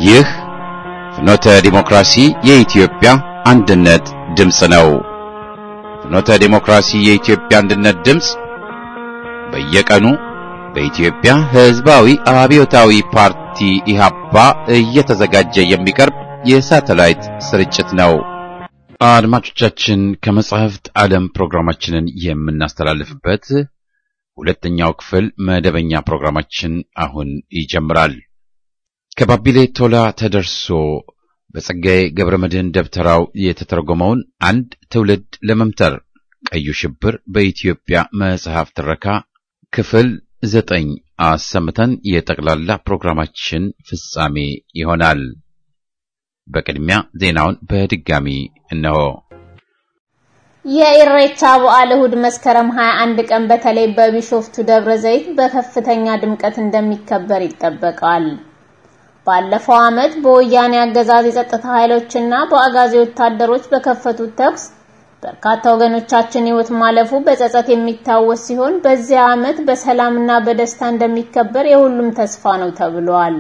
ይህ ፍኖተ ዲሞክራሲ የኢትዮጵያ አንድነት ድምፅ ነው። ፍኖተ ዲሞክራሲ የኢትዮጵያ አንድነት ድምፅ በየቀኑ በኢትዮጵያ ሕዝባዊ አብዮታዊ ፓርቲ ኢህአፓ እየተዘጋጀ የሚቀርብ የሳተላይት ስርጭት ነው። አድማጮቻችን ከመጻሕፍት ዓለም ፕሮግራማችንን የምናስተላልፍበት ሁለተኛው ክፍል መደበኛ ፕሮግራማችን አሁን ይጀምራል። ከባቢሌ ቶላ ተደርሶ በጸጋዬ ገብረ መድኅን ደብተራው የተተረጎመውን አንድ ትውልድ ለመምተር ቀዩ ሽብር በኢትዮጵያ መጽሐፍ ትረካ ክፍል ዘጠኝ አሰምተን የጠቅላላ ፕሮግራማችን ፍጻሜ ይሆናል። በቅድሚያ ዜናውን በድጋሚ እነሆ። የኢሬቻ በዓል እሁድ መስከረም 21 ቀን በተለይ በቢሾፍቱ ደብረ ዘይት በከፍተኛ ድምቀት እንደሚከበር ይጠበቃል። ባለፈው ዓመት በወያኔ አገዛዝ የጸጥታ ኃይሎችና በአጋዚ ወታደሮች በከፈቱት ተኩስ በርካታ ወገኖቻችን ሕይወት ማለፉ በጸጸት የሚታወስ ሲሆን በዚያ ዓመት በሰላምና በደስታ እንደሚከበር የሁሉም ተስፋ ነው ተብሏል።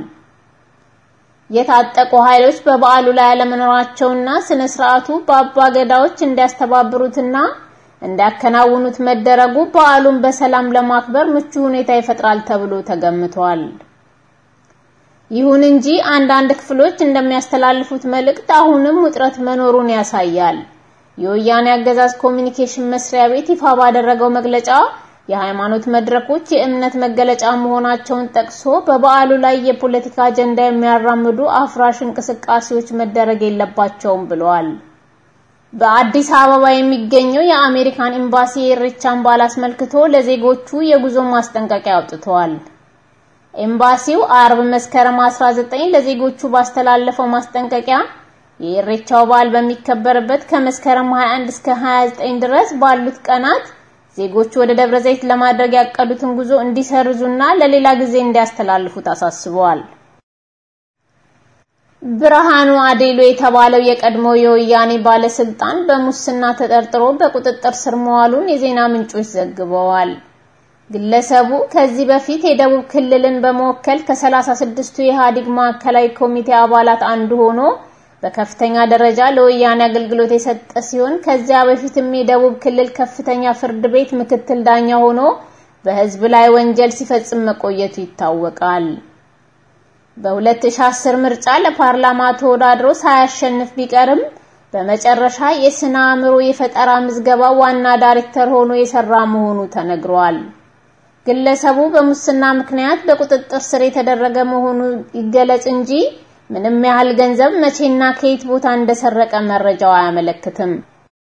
የታጠቁ ኃይሎች በበዓሉ ላይ አለመኖራቸውና ስነ ስርዓቱ በአባ ገዳዎች እንዲያስተባብሩትና እንዲያከናውኑት መደረጉ በዓሉን በሰላም ለማክበር ምቹ ሁኔታ ይፈጥራል ተብሎ ተገምቷል። ይሁን እንጂ አንዳንድ ክፍሎች እንደሚያስተላልፉት መልእክት አሁንም ውጥረት መኖሩን ያሳያል። የወያኔ አገዛዝ ኮሚኒኬሽን መስሪያ ቤት ይፋ ባደረገው መግለጫ የሃይማኖት መድረኮች የእምነት መገለጫ መሆናቸውን ጠቅሶ በበዓሉ ላይ የፖለቲካ አጀንዳ የሚያራምዱ አፍራሽ እንቅስቃሴዎች መደረግ የለባቸውም ብለዋል። በአዲስ አበባ የሚገኘው የአሜሪካን ኤምባሲ የኢሬቻን በዓል አስመልክቶ ለዜጎቹ የጉዞ ማስጠንቀቂያ አውጥተዋል። ኤምባሲው አርብ መስከረም 19 ለዜጎቹ ባስተላለፈው ማስጠንቀቂያ የኢሬቻው በዓል በሚከበርበት ከመስከረም 21 እስከ 29 ድረስ ባሉት ቀናት ዜጎቹ ወደ ደብረ ዘይት ለማድረግ ያቀዱትን ጉዞ እንዲሰርዙና ለሌላ ጊዜ እንዲያስተላልፉት አሳስበዋል። ብርሃኑ አዴሎ የተባለው የቀድሞ የወያኔ ባለስልጣን በሙስና ተጠርጥሮ በቁጥጥር ስር መዋሉን የዜና ምንጮች ዘግበዋል። ግለሰቡ ከዚህ በፊት የደቡብ ክልልን በመወከል ከ36ቱ የኢህአዴግ ማዕከላዊ ኮሚቴ አባላት አንዱ ሆኖ በከፍተኛ ደረጃ ለወያኔ አገልግሎት የሰጠ ሲሆን ከዚያ በፊትም የደቡብ ክልል ከፍተኛ ፍርድ ቤት ምክትል ዳኛ ሆኖ በሕዝብ ላይ ወንጀል ሲፈጽም መቆየቱ ይታወቃል። በ2010 ምርጫ ለፓርላማ ተወዳድሮ ሳያሸንፍ ቢቀርም በመጨረሻ የስነ አእምሮ የፈጠራ ምዝገባ ዋና ዳይሬክተር ሆኖ የሰራ መሆኑ ተነግሯል። ግለሰቡ በሙስና ምክንያት በቁጥጥር ስር የተደረገ መሆኑ ይገለጽ እንጂ ምንም ያህል ገንዘብ መቼና ከየት ቦታ እንደሰረቀ መረጃው አያመለክትም።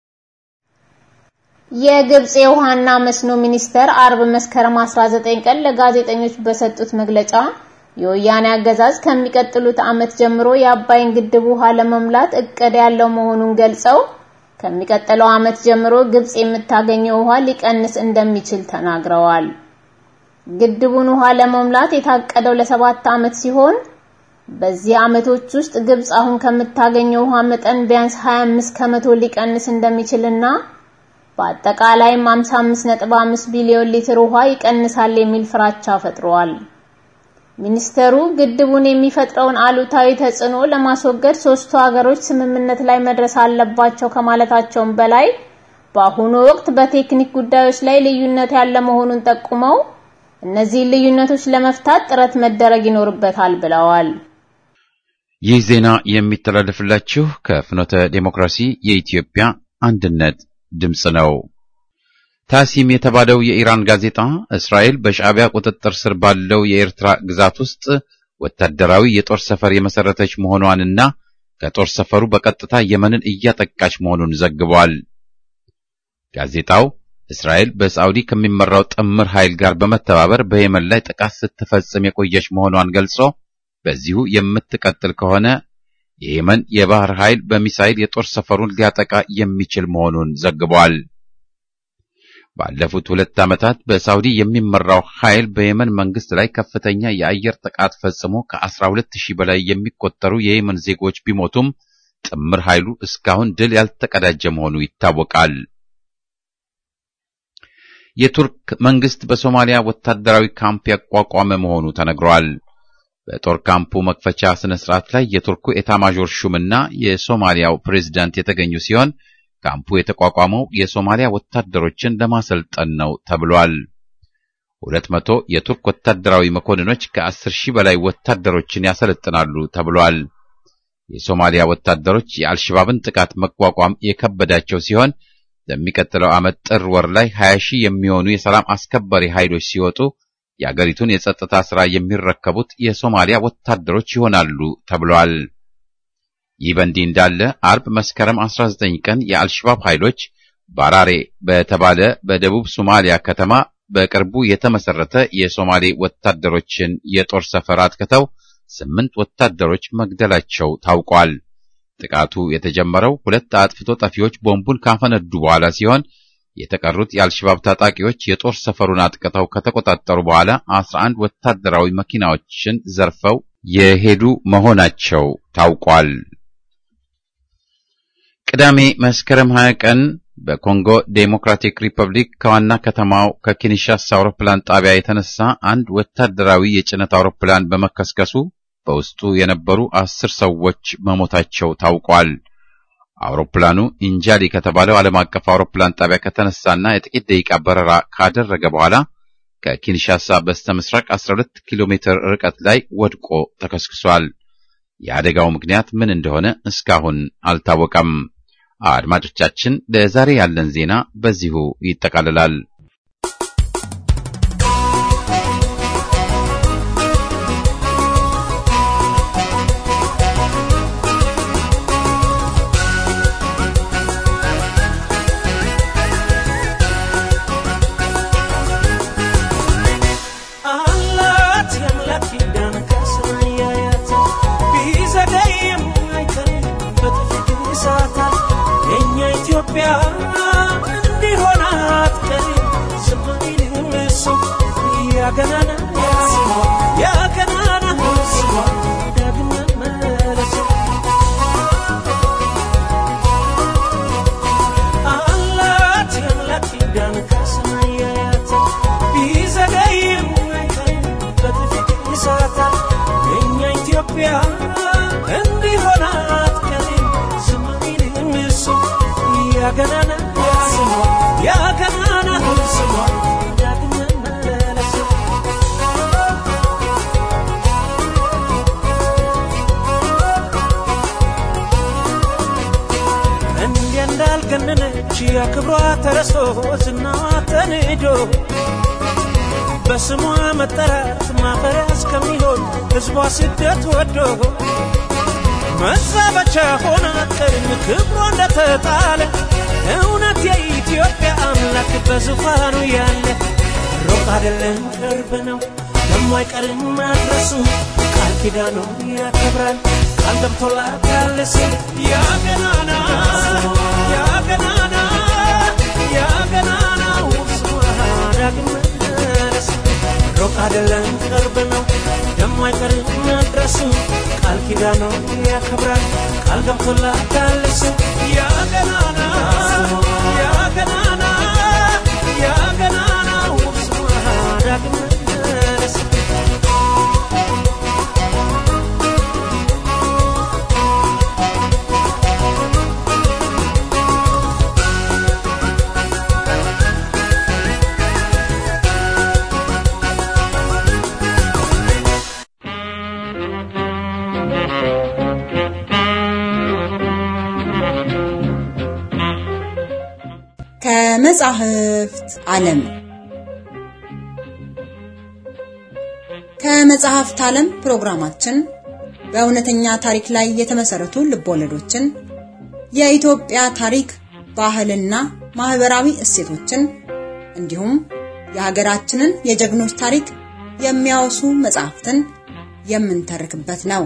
የግብጽ የውሃና መስኖ ሚኒስተር አርብ መስከረም 19 ቀን ለጋዜጠኞች በሰጡት መግለጫ የወያኔ አገዛዝ ከሚቀጥሉት ዓመት ጀምሮ የአባይን ግድብ ውሃ ለመሙላት እቅድ ያለው መሆኑን ገልጸው ከሚቀጥለው ዓመት ጀምሮ ግብጽ የምታገኘው ውሃ ሊቀንስ እንደሚችል ተናግረዋል። ግድቡን ውሃ ለመሙላት የታቀደው ለሰባት ዓመት ሲሆን በዚህ ዓመቶች ውስጥ ግብጽ አሁን ከምታገኘው ውሃ መጠን ቢያንስ 25 ከመቶ ሊቀንስ እንደሚችልና በአጠቃላይም 55.5 ቢሊዮን ሊትር ውሃ ይቀንሳል የሚል ፍራቻ ፈጥሯል። ሚኒስተሩ ግድቡን የሚፈጥረውን አሉታዊ ተጽዕኖ ለማስወገድ ሶስቱ ሀገሮች ስምምነት ላይ መድረስ አለባቸው ከማለታቸውም በላይ በአሁኑ ወቅት በቴክኒክ ጉዳዮች ላይ ልዩነት ያለ መሆኑን ጠቁመው እነዚህን ልዩነቶች ለመፍታት ጥረት መደረግ ይኖርበታል ብለዋል። ይህ ዜና የሚተላለፍላችሁ ከፍኖተ ዴሞክራሲ የኢትዮጵያ አንድነት ድምፅ ነው። ታሲም የተባለው የኢራን ጋዜጣ እስራኤል በሻዕቢያ ቁጥጥር ስር ባለው የኤርትራ ግዛት ውስጥ ወታደራዊ የጦር ሰፈር የመሰረተች መሆኗንና ከጦር ሰፈሩ በቀጥታ የመንን እያጠቃች መሆኑን ዘግቧል። ጋዜጣው እስራኤል በሳዑዲ ከሚመራው ጥምር ኃይል ጋር በመተባበር በየመን ላይ ጥቃት ስትፈጽም የቆየች መሆኗን ገልጾ በዚሁ የምትቀጥል ከሆነ የየመን የባህር ኃይል በሚሳይል የጦር ሰፈሩን ሊያጠቃ የሚችል መሆኑን ዘግቧል። ባለፉት ሁለት ዓመታት በሳውዲ የሚመራው ኃይል በየመን መንግስት ላይ ከፍተኛ የአየር ጥቃት ፈጽሞ ከ12 ሺህ በላይ የሚቆጠሩ የየመን ዜጎች ቢሞቱም ጥምር ኃይሉ እስካሁን ድል ያልተቀዳጀ መሆኑ ይታወቃል። የቱርክ መንግስት በሶማሊያ ወታደራዊ ካምፕ ያቋቋመ መሆኑ ተነግሯል። በጦር ካምፑ መክፈቻ ስነ ስርዓት ላይ የቱርኩ ኤታማዦር ሹምና የሶማሊያው ፕሬዝዳንት የተገኙ ሲሆን ካምፑ የተቋቋመው የሶማሊያ ወታደሮችን ለማሰልጠን ነው ተብሏል። ሁለት መቶ የቱርክ ወታደራዊ መኮንኖች ከአስር ሺህ በላይ ወታደሮችን ያሰለጥናሉ ተብሏል። የሶማሊያ ወታደሮች የአልሸባብን ጥቃት መቋቋም የከበዳቸው ሲሆን በሚቀጥለው ዓመት ጥር ወር ላይ 20 ሺህ የሚሆኑ የሰላም አስከባሪ ኃይሎች ሲወጡ የአገሪቱን የጸጥታ ሥራ የሚረከቡት የሶማሊያ ወታደሮች ይሆናሉ ተብሏል። ይህ በእንዲህ እንዳለ አርብ መስከረም 19 ቀን የአልሸባብ ኃይሎች ባራሬ በተባለ በደቡብ ሶማሊያ ከተማ በቅርቡ የተመሰረተ የሶማሌ ወታደሮችን የጦር ሰፈር አጥቅተው ስምንት ወታደሮች መግደላቸው ታውቋል። ጥቃቱ የተጀመረው ሁለት አጥፍቶ ጠፊዎች ቦምቡን ካፈነዱ በኋላ ሲሆን የተቀሩት የአልሸባብ ታጣቂዎች የጦር ሰፈሩን አጥቅተው ከተቆጣጠሩ በኋላ 11 ወታደራዊ መኪናዎችን ዘርፈው የሄዱ መሆናቸው ታውቋል። ቅዳሜ መስከረም 20 ቀን በኮንጎ ዴሞክራቲክ ሪፐብሊክ ከዋና ከተማው ከኪንሻሳ አውሮፕላን ጣቢያ የተነሳ አንድ ወታደራዊ የጭነት አውሮፕላን በመከስከሱ በውስጡ የነበሩ አስር ሰዎች መሞታቸው ታውቋል። አውሮፕላኑ ኢንጃሊ ከተባለው ዓለም አቀፍ አውሮፕላን ጣቢያ ከተነሳና የጥቂት ደቂቃ በረራ ካደረገ በኋላ ከኪንሻሳ በስተ ምስራቅ 12 ኪሎ ሜትር ርቀት ላይ ወድቆ ተከስክሷል። የአደጋው ምክንያት ምን እንደሆነ እስካሁን አልታወቀም። አድማጮቻችን፣ ለዛሬ ያለን ዜና በዚሁ ይጠቃልላል። ኢትዮጵያ እንዲሆን አትቀሪ ስማይልም እሱ ያገናና ያገናና ዳግም መለሱ አላት የአምላክ ኪዳን ከሰማይ ያያታል ቢዘገይም አይቀርም በጥፊት ይሳታል የእኛ ኢትዮጵያ እንዲሆን አትቀሪ ስማይልም እሱ ያገናና ስሟ ያገናና ስሟ ዳግም መለሱ እንዲህ እንዳልገነነች ያክብሯ ተረስቶ ዝናዋ ተንዶ በስሟ መጠራት ማፈሪያ እስከሚሆን ሕዝቧ ስደት ወዶ መዛበቻ ሆና ቀርም ክብሯ እንደተጣለ እውነት የኢትዮጵያ አምላክ በዙፋኑ ያለ ሩቅ አይደለም ቅርብ ነው ደሞ አይቀርም ማድረሱ ቃል ኪዳኑ ያከብራል ቃል ገብቶላታል ሲል ያገናና ያገናና ያገናናው ስሟ ዳግም መለስ ሩቅ አይደለም ቅርብ ነው ደሞ አይቀርም መድረሱ ቃል ኪዳኑ ያከብራል ቃል ገብቶላታል እሱ ያገናና ያገናና ያገናናው ስሟ ዳግም መለስ ከመጻሕፍት ዓለም ከመጽሐፍት ዓለም ፕሮግራማችን በእውነተኛ ታሪክ ላይ የተመሰረቱ ልቦለዶችን፣ የኢትዮጵያ ታሪክ፣ ባህልና ማህበራዊ እሴቶችን እንዲሁም የሀገራችንን የጀግኖች ታሪክ የሚያወሱ መጽሐፍትን የምንተርክበት ነው።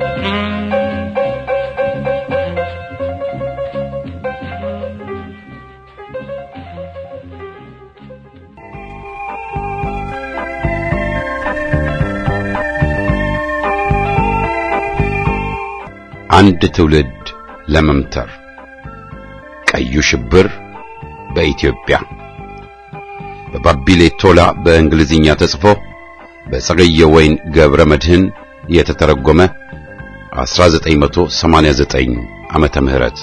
አንድ ትውልድ ለመምተር ቀዩ ሽብር በኢትዮጵያ በባቢሌ ቶላ በእንግሊዝኛ ተጽፎ በጸገየ ወይን ገብረ መድህን የተተረጎመ 1989 ዓመተ ምህረት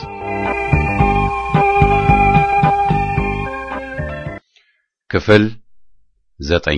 ክፍል ዘጠኝ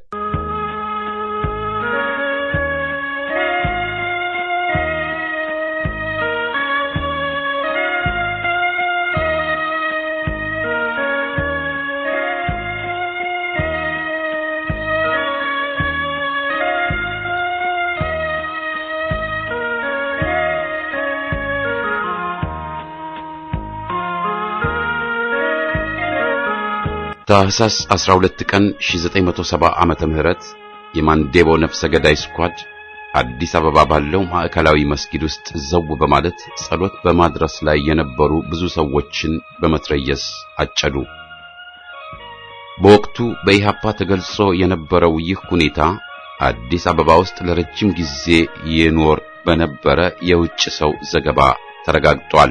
ታህሳስ 12 ቀን 1970 ዓመተ ምህረት የማንዴቦ ነፍሰ ገዳይ ስኳድ አዲስ አበባ ባለው ማዕከላዊ መስጊድ ውስጥ ዘው በማለት ጸሎት በማድረስ ላይ የነበሩ ብዙ ሰዎችን በመትረየስ አጨዱ። በወቅቱ በኢሃፓ ተገልጾ የነበረው ይህ ሁኔታ አዲስ አበባ ውስጥ ለረጅም ጊዜ ይኖር በነበረ የውጭ ሰው ዘገባ ተረጋግጧል።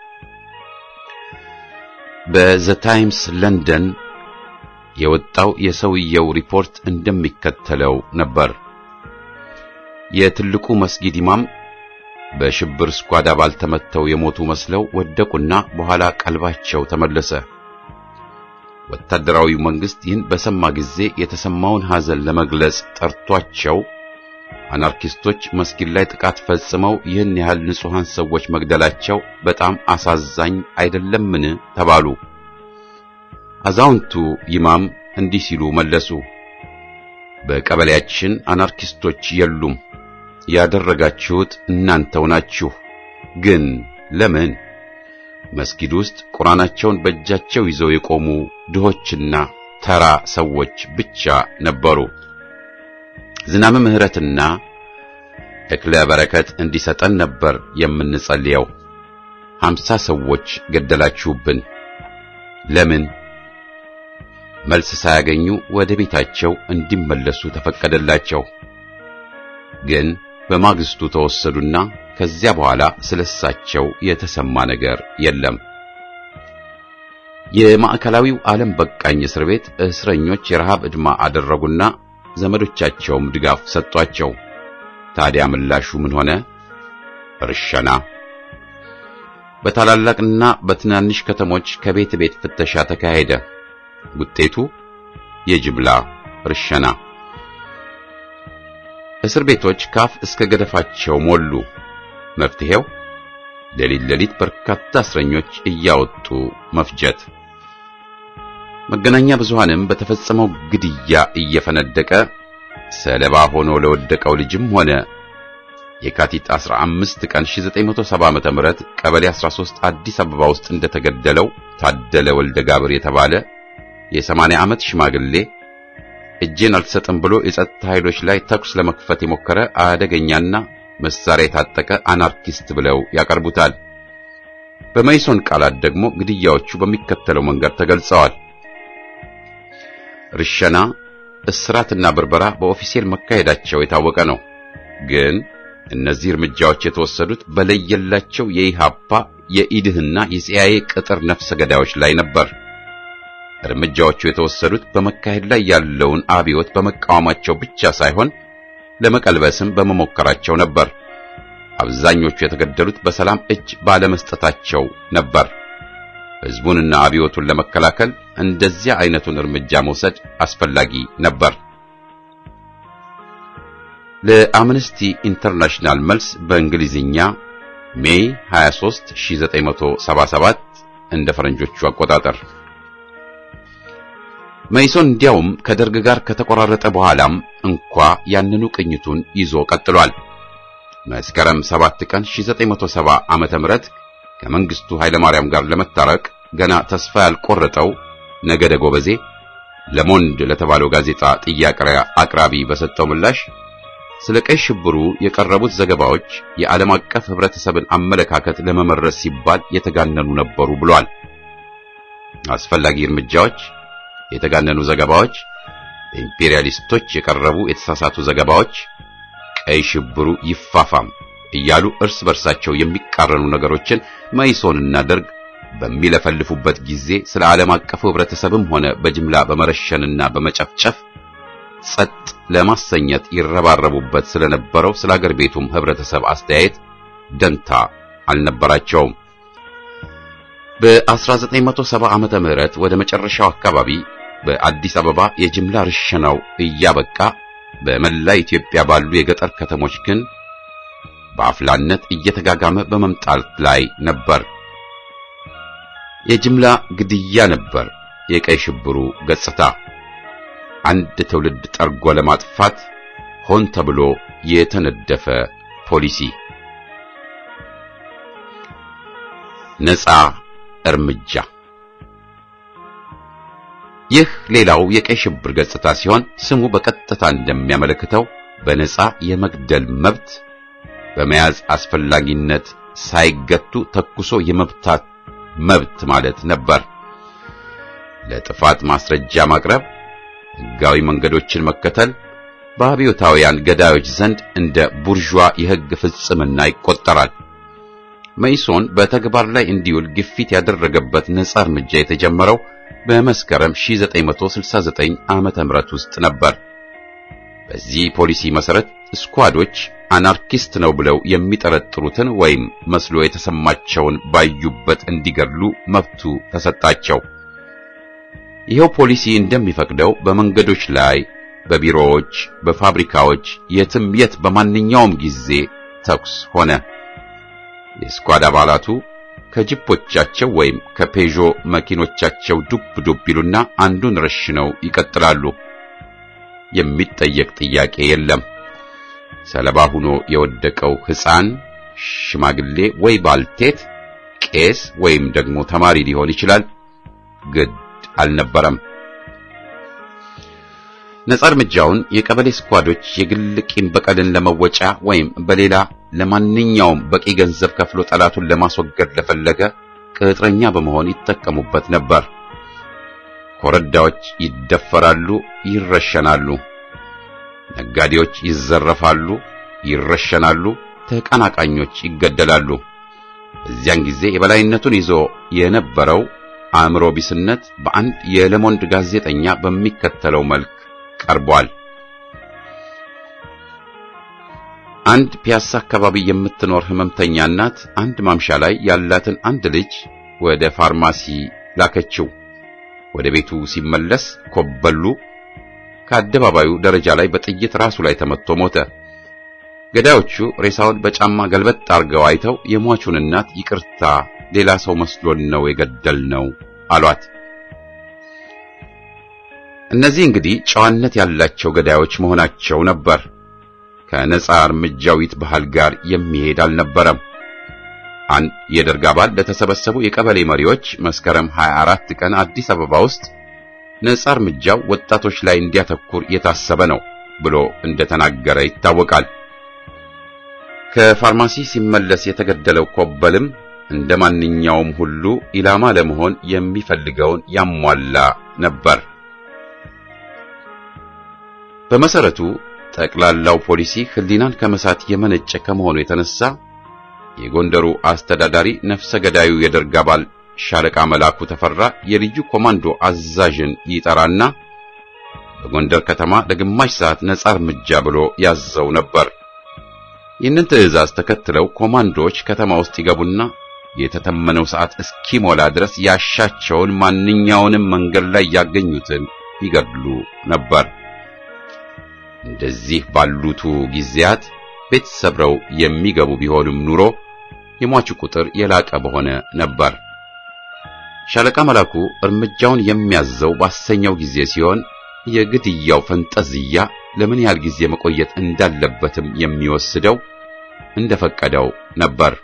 በዘ ታይምስ ለንደን የወጣው የሰውየው ሪፖርት እንደሚከተለው ነበር። የትልቁ መስጊድ ኢማም በሽብር ስኳድ አባል ተመተው የሞቱ መስለው ወደቁና በኋላ ቀልባቸው ተመለሰ። ወታደራዊው መንግስት ይህን በሰማ ጊዜ የተሰማውን ሐዘን ለመግለጽ ጠርቷቸው አናርኪስቶች መስጊድ ላይ ጥቃት ፈጽመው ይህን ያህል ንጹሐን ሰዎች መግደላቸው በጣም አሳዛኝ አይደለምን? ተባሉ። አዛውንቱ ኢማም እንዲህ ሲሉ መለሱ። በቀበሌያችን አናርኪስቶች የሉም። ያደረጋችሁት እናንተው ናችሁ። ግን ለምን? መስጊድ ውስጥ ቁርአናቸውን በእጃቸው ይዘው የቆሙ ድሆችና ተራ ሰዎች ብቻ ነበሩ። ዝናብ ምሕረትና እክለ በረከት እንዲሰጠን ነበር የምንጸልየው። ሀምሳ ሰዎች ገደላችሁብን። ለምን? መልስ ሳያገኙ ወደ ቤታቸው እንዲመለሱ ተፈቀደላቸው። ግን በማግስቱ ተወሰዱና ከዚያ በኋላ ስለሳቸው የተሰማ ነገር የለም። የማዕከላዊው ዓለም በቃኝ እስር ቤት እስረኞች የረሃብ ዕድማ አደረጉና ዘመዶቻቸውም ድጋፍ ሰጧቸው። ታዲያ ምላሹ ምን ሆነ? እርሸና። በታላላቅና በትናንሽ ከተሞች ከቤት ቤት ፍተሻ ተካሄደ። ውጤቱ የጅምላ እርሸና። እስር ቤቶች ካፍ እስከ ገደፋቸው ሞሉ። መፍትሄው ሌሊት ሌሊት በርካታ እስረኞች እያወጡ መፍጀት። መገናኛ ብዙሃንም በተፈጸመው ግድያ እየፈነደቀ ሰለባ ሆኖ ለወደቀው ልጅም ሆነ የካቲት 15 ቀን 1970 ዓመተ ምህረት ቀበሌ 13 አዲስ አበባ ውስጥ እንደተገደለው ታደለ ወልደ ጋብር የተባለ የ80 ዓመት ሽማግሌ እጄን አልሰጥም ብሎ የጸጥታ ኃይሎች ላይ ተኩስ ለመክፈት የሞከረ አደገኛና መሳሪያ የታጠቀ አናርኪስት ብለው ያቀርቡታል። በመይሶን ቃላት ደግሞ ግድያዎቹ በሚከተለው መንገድ ተገልጸዋል። ርሸና፣ እስራትና ብርበራ በኦፊሴል መካሄዳቸው የታወቀ ነው። ግን እነዚህ እርምጃዎች የተወሰዱት በለየላቸው የኢሃፓ የኢድህና የሲአይኤ ቅጥር ነፍሰ ገዳዮች ላይ ነበር። እርምጃዎቹ የተወሰዱት በመካሄድ ላይ ያለውን አብዮት በመቃወማቸው ብቻ ሳይሆን ለመቀልበስም በመሞከራቸው ነበር። አብዛኞቹ የተገደሉት በሰላም እጅ ባለመስጠታቸው ነበር። ሕዝቡንና አብዮቱን ለመከላከል እንደዚያ አይነቱን እርምጃ መውሰድ አስፈላጊ ነበር። ለአምነስቲ ኢንተርናሽናል መልስ በእንግሊዝኛ ሜይ 23 1977 እንደ ፈረንጆቹ አቆጣጠር መይሶን እንዲያውም ከደርግ ጋር ከተቆራረጠ በኋላም እንኳ ያንኑ ቅኝቱን ይዞ ቀጥሏል። መስከረም 7 ቀን 1970 ዓመተ ምህረት ከመንግስቱ ኃይለማርያም ጋር ለመታረቅ ገና ተስፋ ያልቆረጠው ነገደ ጎበዜ ለሞንድ ለተባለው ጋዜጣ ጥያቄ አቅራቢ በሰጠው ምላሽ ስለ ቀይ ሽብሩ የቀረቡት ዘገባዎች የዓለም አቀፍ ህብረተሰብን አመለካከት ለመመረስ ሲባል የተጋነኑ ነበሩ ብሏል። አስፈላጊ እርምጃዎች የተጋነኑ ዘገባዎች፣ በኢምፔሪያሊስቶች የቀረቡ የተሳሳቱ ዘገባዎች፣ ቀይ ሽብሩ ይፋፋም እያሉ እርስ በርሳቸው የሚቃረኑ ነገሮችን መይሶንና ደርግ በሚለፈልፉበት ጊዜ ስለ ዓለም አቀፉ ህብረተሰብም ሆነ በጅምላ በመረሸንና በመጨፍጨፍ ጸጥ ለማሰኘት ይረባረቡበት ስለነበረው ስለ አገር ቤቱም ህብረተሰብ አስተያየት ደንታ አልነበራቸውም። በ1970 ዓመተ ምህረት ወደ መጨረሻው አካባቢ በአዲስ አበባ የጅምላ ርሸናው እያበቃ በመላ ኢትዮጵያ ባሉ የገጠር ከተሞች ግን በአፍላነት እየተጋጋመ በመምጣት ላይ ነበር። የጅምላ ግድያ ነበር የቀይ ሽብሩ ገጽታ። አንድ ትውልድ ጠርጎ ለማጥፋት ሆን ተብሎ የተነደፈ ፖሊሲ። ነፃ እርምጃ። ይህ ሌላው የቀይ ሽብር ገጽታ ሲሆን ስሙ በቀጥታ እንደሚያመለክተው በነፃ የመግደል መብት በመያዝ አስፈላጊነት ሳይገቱ ተኩሶ የመብታት መብት ማለት ነበር። ለጥፋት ማስረጃ ማቅረብ፣ ሕጋዊ መንገዶችን መከተል በአብዮታውያን ገዳዮች ዘንድ እንደ ቡርዥዋ የሕግ ፍጽምና ይቆጠራል። መኢሶን በተግባር ላይ እንዲውል ግፊት ያደረገበት ነፃ እርምጃ የተጀመረው በመስከረም 1969 ዓመተ ምህረት ውስጥ ነበር። በዚህ ፖሊሲ መሰረት ስኳዶች አናርኪስት ነው ብለው የሚጠረጥሩትን ወይም መስሎ የተሰማቸውን ባዩበት እንዲገድሉ መብቱ ተሰጣቸው። ይኸው ፖሊሲ እንደሚፈቅደው በመንገዶች ላይ፣ በቢሮዎች፣ በፋብሪካዎች፣ የትም የት በማንኛውም ጊዜ ተኩስ ሆነ። የስኳድ አባላቱ ከጅፖቻቸው ወይም ከፔዦ መኪኖቻቸው ዱብ ዱብ ይሉና አንዱን ረሽነው ይቀጥላሉ። የሚጠየቅ ጥያቄ የለም። ሰለባ ሆኖ የወደቀው ሕፃን፣ ሽማግሌ ወይ ባልቴት፣ ቄስ ወይም ደግሞ ተማሪ ሊሆን ይችላል። ግድ አልነበረም። ነጻ እርምጃውን የቀበሌ ስኳዶች የግል ቂም በቀልን ለመወጫ ወይም በሌላ ለማንኛውም በቂ ገንዘብ ከፍሎ ጠላቱን ለማስወገድ ለፈለገ ቅጥረኛ በመሆን ይጠቀሙበት ነበር። ኮረዳዎች ይደፈራሉ፣ ይረሸናሉ። ነጋዴዎች ይዘረፋሉ፣ ይረሸናሉ። ተቀናቃኞች ይገደላሉ። በዚያን ጊዜ የበላይነቱን ይዞ የነበረው አእምሮ ቢስነት በአንድ የለሞንድ ጋዜጠኛ በሚከተለው መልክ ቀርቧል። አንድ ፒያሳ አካባቢ የምትኖር ህመምተኛ እናት አንድ ማምሻ ላይ ያላትን አንድ ልጅ ወደ ፋርማሲ ላከችው። ወደ ቤቱ ሲመለስ ኮበሉ ከአደባባዩ ደረጃ ላይ በጥይት ራሱ ላይ ተመትቶ ሞተ። ገዳዮቹ ሬሳውን በጫማ ገልበጥ አርገው አይተው የሟቹን እናት ይቅርታ፣ ሌላ ሰው መስሎን ነው የገደልነው አሏት። እነዚህ እንግዲህ ጨዋነት ያላቸው ገዳዮች መሆናቸው ነበር። ከነጻ እርምጃዊት ባህል ጋር የሚሄድ አልነበረም። አንድ የደርግ አባል ለተሰበሰቡ የቀበሌ መሪዎች መስከረም 24 ቀን አዲስ አበባ ውስጥ ነጻ እርምጃው ወጣቶች ላይ እንዲያተኩር የታሰበ ነው ብሎ እንደተናገረ ይታወቃል። ከፋርማሲ ሲመለስ የተገደለው ኮበልም እንደ ማንኛውም ሁሉ ኢላማ ለመሆን የሚፈልገውን ያሟላ ነበር። በመሰረቱ ጠቅላላው ፖሊሲ ሕሊናን ከመሳት የመነጨ ከመሆኑ የተነሳ የጎንደሩ አስተዳዳሪ ነፍሰ ገዳዩ የደርግ አባል ሻለቃ መላኩ ተፈራ የልዩ ኮማንዶ አዛዥን ይጠራና በጎንደር ከተማ ለግማሽ ሰዓት ነጻ እርምጃ ብሎ ያዘው ነበር። ይህንን ትዕዛዝ ተከትለው ኮማንዶዎች ከተማ ውስጥ ይገቡና የተተመነው ሰዓት እስኪሞላ ድረስ ያሻቸውን ማንኛውንም መንገድ ላይ ያገኙትን ይገድሉ ነበር። እንደዚህ ባሉቱ ጊዜያት ቤት ሰብረው የሚገቡ ቢሆንም ኑሮ የሟቹ ቁጥር የላቀ በሆነ ነበር። ሻለቃ መላኩ እርምጃውን የሚያዘው ባሰኘው ጊዜ ሲሆን የግድያው ፈንጠዝያ ለምን ያህል ጊዜ መቆየት እንዳለበትም የሚወስደው እንደፈቀደው ነበር።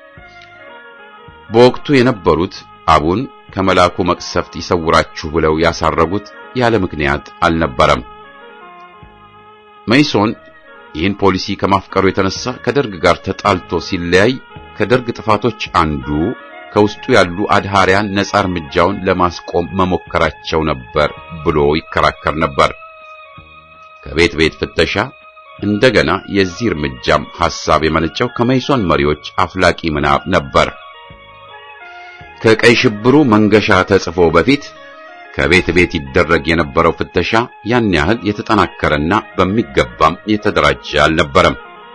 በወቅቱ የነበሩት አቡን ከመላኩ መቅሰፍት ይሰውራችሁ ብለው ያሳረጉት ያለ ምክንያት አልነበረም። መይሶን ይህን ፖሊሲ ከማፍቀሩ የተነሳ ከደርግ ጋር ተጣልቶ ሲለያይ ከደርግ ጥፋቶች አንዱ ከውስጡ ያሉ አድሃሪያን ነጻ እርምጃውን ለማስቆም መሞከራቸው ነበር ብሎ ይከራከር ነበር። ከቤት ቤት ፍተሻ እንደገና የዚህ እርምጃም ሐሳብ የመነጨው ከመይሶን መሪዎች አፍላቂ ምናብ ነበር። ከቀይ ሽብሩ መንገሻ ተጽፎ በፊት ከቤት ቤት ይደረግ የነበረው ፍተሻ ያን ያህል የተጠናከረና በሚገባም የተደራጀ አልነበረም።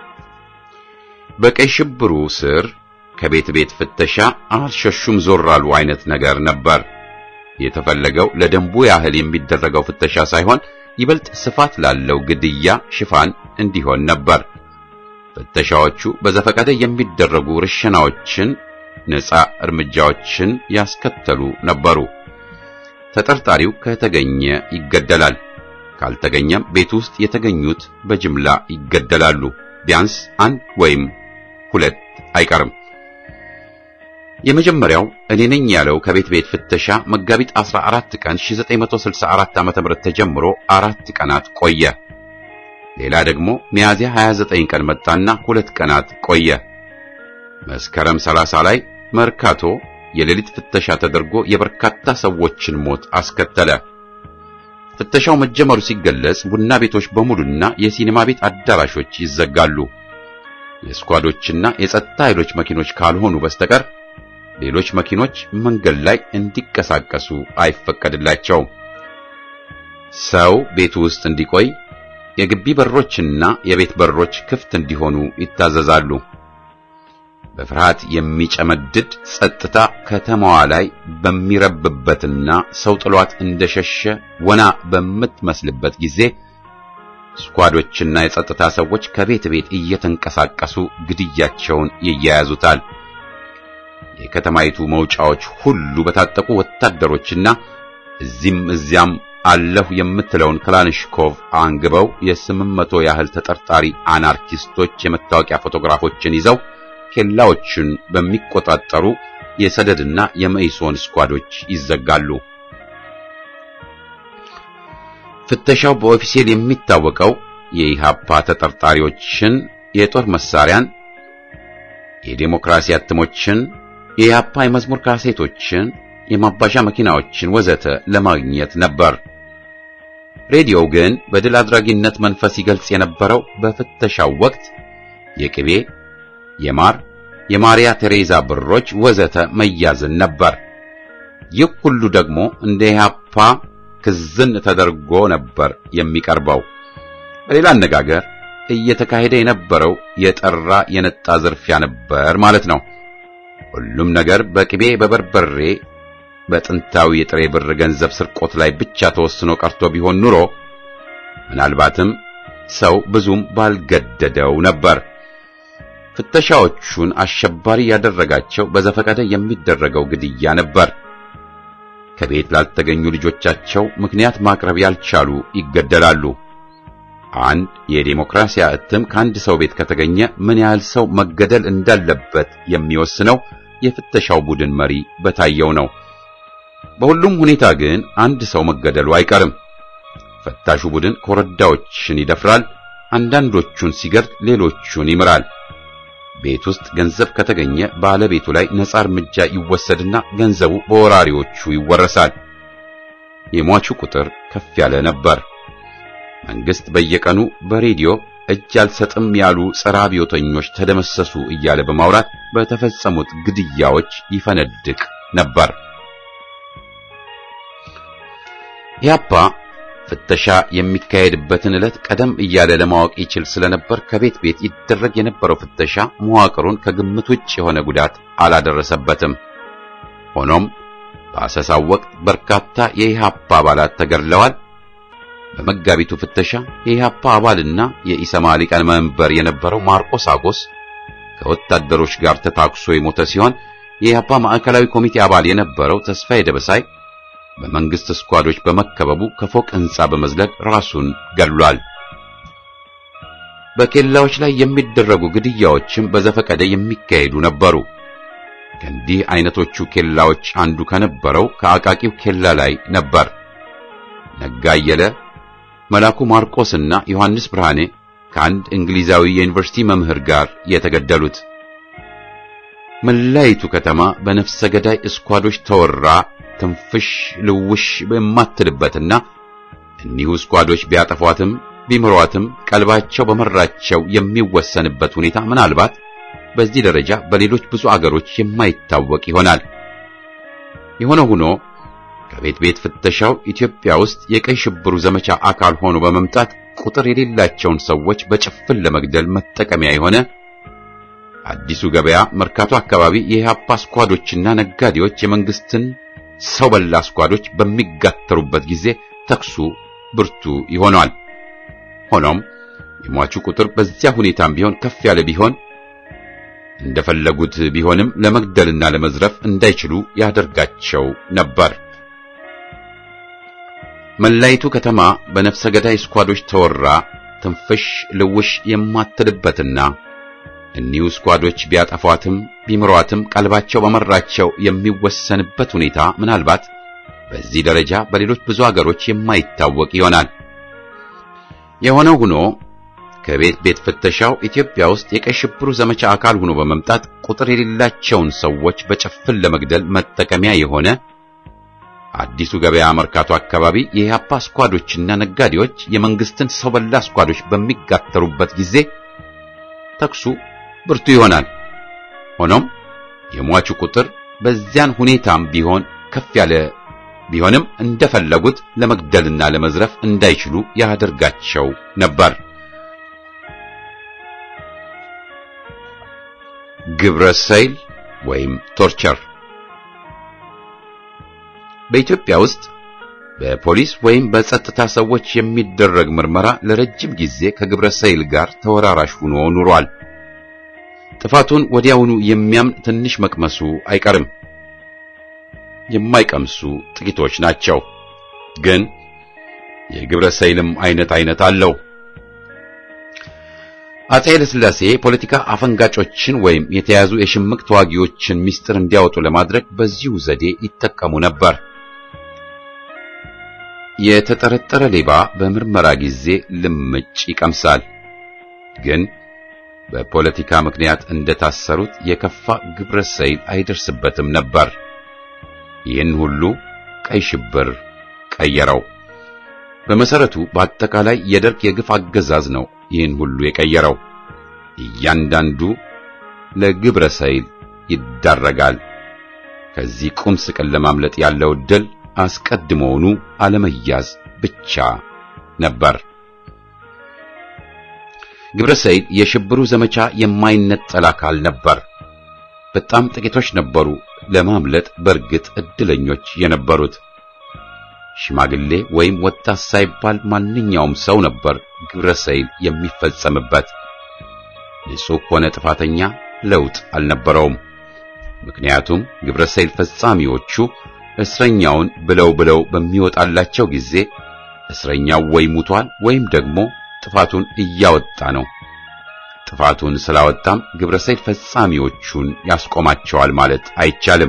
በቀይ ሽብሩ ስር ከቤት ቤት ፍተሻ አልሸሹም ዞር አሉ አይነት ነገር ነበር። የተፈለገው ለደንቡ ያህል የሚደረገው ፍተሻ ሳይሆን ይበልጥ ስፋት ላለው ግድያ ሽፋን እንዲሆን ነበር። ፍተሻዎቹ በዘፈቀደ የሚደረጉ ርሸናዎችን፣ ነፃ እርምጃዎችን ያስከተሉ ነበሩ። ተጠርጣሪው ከተገኘ ይገደላል። ካልተገኘም ቤት ውስጥ የተገኙት በጅምላ ይገደላሉ። ቢያንስ አንድ ወይም ሁለት አይቀርም። የመጀመሪያው እኔ ነኝ ያለው ከቤት ቤት ፍተሻ መጋቢት 14 ቀን 1964 ዓ.ም ተጀምሮ አራት ቀናት ቆየ። ሌላ ደግሞ ሚያዝያ 29 ቀን መጣና ሁለት ቀናት ቆየ። መስከረም 30 ላይ መርካቶ የሌሊት ፍተሻ ተደርጎ የበርካታ ሰዎችን ሞት አስከተለ። ፍተሻው መጀመሩ ሲገለጽ ቡና ቤቶች በሙሉና የሲኒማ ቤት አዳራሾች ይዘጋሉ። የስኳዶችና የጸጥታ ኃይሎች መኪኖች ካልሆኑ በስተቀር ሌሎች መኪኖች መንገድ ላይ እንዲንቀሳቀሱ አይፈቀድላቸውም። ሰው ቤቱ ውስጥ እንዲቆይ የግቢ በሮችና የቤት በሮች ክፍት እንዲሆኑ ይታዘዛሉ። በፍርሃት የሚጨመድድ ጸጥታ ከተማዋ ላይ በሚረብበትና ሰው ጥሏት እንደሸሸ ወና በምትመስልበት ጊዜ ስኳዶችና የጸጥታ ሰዎች ከቤት ቤት እየተንቀሳቀሱ ግድያቸውን ይያያዙታል። የከተማይቱ መውጫዎች ሁሉ በታጠቁ ወታደሮችና እዚህም እዚያም አለሁ የምትለውን ክላንሽኮቭ አንግበው የስምንት መቶ ያህል ተጠርጣሪ አናርኪስቶች የመታወቂያ ፎቶግራፎችን ይዘው ኬላዎችን በሚቆጣጠሩ የሰደድና የመኢሶን ስኳዶች ይዘጋሉ። ፍተሻው በኦፊሴል የሚታወቀው የኢሃፓ ተጠርጣሪዎችን፣ የጦር መሳሪያን፣ የዴሞክራሲ አትሞችን፣ የኢሃፓ የመዝሙር ካሴቶችን፣ የማባዣ መኪናዎችን ወዘተ ለማግኘት ነበር። ሬዲዮው ግን በድል አድራጊነት መንፈስ ይገልጽ የነበረው በፍተሻው ወቅት የቅቤ የማር የማሪያ ቴሬዛ ብሮች ወዘተ መያዝን ነበር። ይህ ሁሉ ደግሞ እንደ ኢህአፓ ክዝን ተደርጎ ነበር የሚቀርበው። በሌላ አነጋገር እየተካሄደ የነበረው የጠራ የነጣ ዝርፊያ ነበር ማለት ነው። ሁሉም ነገር በቅቤ በበርበሬ በጥንታዊ የጥሬ ብር ገንዘብ ስርቆት ላይ ብቻ ተወስኖ ቀርቶ ቢሆን ኑሮ ምናልባትም ሰው ብዙም ባልገደደው ነበር። ፍተሻዎቹን አሸባሪ ያደረጋቸው በዘፈቀደ የሚደረገው ግድያ ነበር። ከቤት ላልተገኙ ልጆቻቸው ምክንያት ማቅረብ ያልቻሉ ይገደላሉ። አንድ የዴሞክራሲያ እትም ከአንድ ሰው ቤት ከተገኘ ምን ያህል ሰው መገደል እንዳለበት የሚወስነው የፍተሻው ቡድን መሪ በታየው ነው። በሁሉም ሁኔታ ግን አንድ ሰው መገደሉ አይቀርም። ፈታሹ ቡድን ኮረዳዎችን ይደፍራል። አንዳንዶቹን ሲገድል ሌሎቹን ይምራል። ቤት ውስጥ ገንዘብ ከተገኘ ባለቤቱ ላይ ነጻ እርምጃ ይወሰድና ገንዘቡ በወራሪዎቹ ይወረሳል። የሟቹ ቁጥር ከፍ ያለ ነበር። መንግስት በየቀኑ በሬዲዮ እጅ አልሰጥም ያሉ ጸረ አብዮተኞች ተደመሰሱ እያለ በማውራት በተፈጸሙት ግድያዎች ይፈነድቅ ነበር። ያፓ ፍተሻ የሚካሄድበትን ዕለት ቀደም እያለ ለማወቅ ይችል ስለነበር ከቤት ቤት ይደረግ የነበረው ፍተሻ መዋቅሩን ከግምት ውጭ የሆነ ጉዳት አላደረሰበትም። ሆኖም በአሰሳው ወቅት በርካታ የኢሃፓ አባላት ተገድለዋል። በመጋቢቱ ፍተሻ የኢሃፓ አባልና የኢሰማ ሊቀመንበር የነበረው ማርቆስ አጎስ ከወታደሮች ጋር ተታኩሶ የሞተ ሲሆን የኢሃፓ ማዕከላዊ ኮሚቴ አባል የነበረው ተስፋዬ ደበሳይ በመንግስት ስኳዶች በመከበቡ ከፎቅ ሕንጻ በመዝለቅ ራሱን ገድሏል። በኬላዎች ላይ የሚደረጉ ግድያዎችም በዘፈቀደ የሚካሄዱ ነበሩ። ከእንዲህ አይነቶቹ ኬላዎች አንዱ ከነበረው ከአቃቂው ኬላ ላይ ነበር። ነጋ አየለ፣ መላኩ ማርቆስና ዮሐንስ ብርሃኔ ከአንድ እንግሊዛዊ የዩኒቨርሲቲ መምህር ጋር የተገደሉት። መላይቱ ከተማ በነፍሰ ገዳይ እስኳዶች ተወራ ትንፍሽ ልውሽ በማትልበትና እኒሁ ስኳዶች ቢያጠፏትም ቢምሯትም ቀልባቸው በመራቸው የሚወሰንበት ሁኔታ ምናልባት በዚህ ደረጃ በሌሎች ብዙ አገሮች የማይታወቅ ይሆናል። የሆነ ሆኖ ከቤት ቤት ፍተሻው ኢትዮጵያ ውስጥ የቀይ ሽብሩ ዘመቻ አካል ሆኖ በመምጣት ቁጥር የሌላቸውን ሰዎች በጭፍን ለመግደል መጠቀሚያ የሆነ አዲሱ ገበያ መርካቶ አካባቢ የኢህአፓ ስኳዶችና ነጋዴዎች የመንግስትን ሰው በላ ስኳዶች በሚጋተሩበት ጊዜ ተኩሱ ብርቱ ይሆናል። ሆኖም የሟቹ ቁጥር በዚያ ሁኔታም ቢሆን ከፍ ያለ ቢሆን እንደፈለጉት ቢሆንም ለመግደልና ለመዝረፍ እንዳይችሉ ያደርጋቸው ነበር። መላይቱ ከተማ በነፍሰ ገዳይ ስኳዶች ተወራ ትንፍሽ ልውሽ የማትልበትና እኒሁ ስኳዶች ቢያጠፏትም ቢምሯትም ቀልባቸው በመራቸው የሚወሰንበት ሁኔታ ምናልባት በዚህ ደረጃ በሌሎች ብዙ አገሮች የማይታወቅ ይሆናል። የሆነው ሆኖ ከቤት ቤት ፍተሻው ኢትዮጵያ ውስጥ የቀይ ሽብሩ ዘመቻ አካል ሆኖ በመምጣት ቁጥር የሌላቸውን ሰዎች በጭፍን ለመግደል መጠቀሚያ የሆነ አዲሱ ገበያ መርካቶ አካባቢ የኢህአፓ ስኳዶችና ነጋዴዎች የመንግስትን ሰው በላ ስኳዶች በሚጋተሩበት ጊዜ ተኩሱ ብርቱ ይሆናል። ሆኖም የሟቹ ቁጥር በዚያን ሁኔታም ቢሆን ከፍ ያለ ቢሆንም እንደፈለጉት ለመግደልና ለመዝረፍ እንዳይችሉ ያደርጋቸው ነበር። ግብረ ሰይል ወይም ቶርቸር በኢትዮጵያ ውስጥ በፖሊስ ወይም በጸጥታ ሰዎች የሚደረግ ምርመራ ለረጅም ጊዜ ከግብረ ሰይል ጋር ተወራራሽ ሆኖ ኑሯል። ጥፋቱን ወዲያውኑ የሚያምን ትንሽ መቅመሱ አይቀርም። የማይቀምሱ ጥቂቶች ናቸው። ግን የግብረ ሰይልም አይነት አይነት አለው። አፄ ኃይለ ሥላሴ ፖለቲካ አፈንጋጮችን ወይም የተያዙ የሽምቅ ተዋጊዎችን ምስጢር እንዲያወጡ ለማድረግ በዚሁ ዘዴ ይጠቀሙ ነበር። የተጠረጠረ ሌባ በምርመራ ጊዜ ልምጭ ይቀምሳል። ግን በፖለቲካ ምክንያት እንደታሰሩት የከፋ ግብረ ሰይል አይደርስበትም ነበር። ይህን ሁሉ ቀይ ሽብር ቀየረው። በመሰረቱ በአጠቃላይ የደርግ የግፍ አገዛዝ ነው ይህን ሁሉ የቀየረው። እያንዳንዱ ለግብረ ሰይል ይዳረጋል። ከዚህ ቁም ስቅል ለማምለጥ ያለው ዕድል አስቀድሞውኑ አለመያዝ ብቻ ነበር። ግብረ ሰይል የሽብሩ ዘመቻ የማይነጠል አካል ነበር። በጣም ጥቂቶች ነበሩ ለማምለጥ በእርግጥ እድለኞች የነበሩት። ሽማግሌ ወይም ወጣት ሳይባል ማንኛውም ሰው ነበር ግብረ ሰይል የሚፈጸምበት። ንጹሕ ሆነ ጥፋተኛ ለውጥ አልነበረውም። ምክንያቱም ግብረ ሰይል ፈጻሚዎቹ እስረኛውን ብለው ብለው በሚወጣላቸው ጊዜ እስረኛው ወይ ሙቷል ወይም ደግሞ ጥፋቱን እያወጣ ነው። ጥፋቱን ስላወጣም ግብረ ሰይል ፈጻሚዎቹን ያስቆማቸዋል ማለት አይቻልም።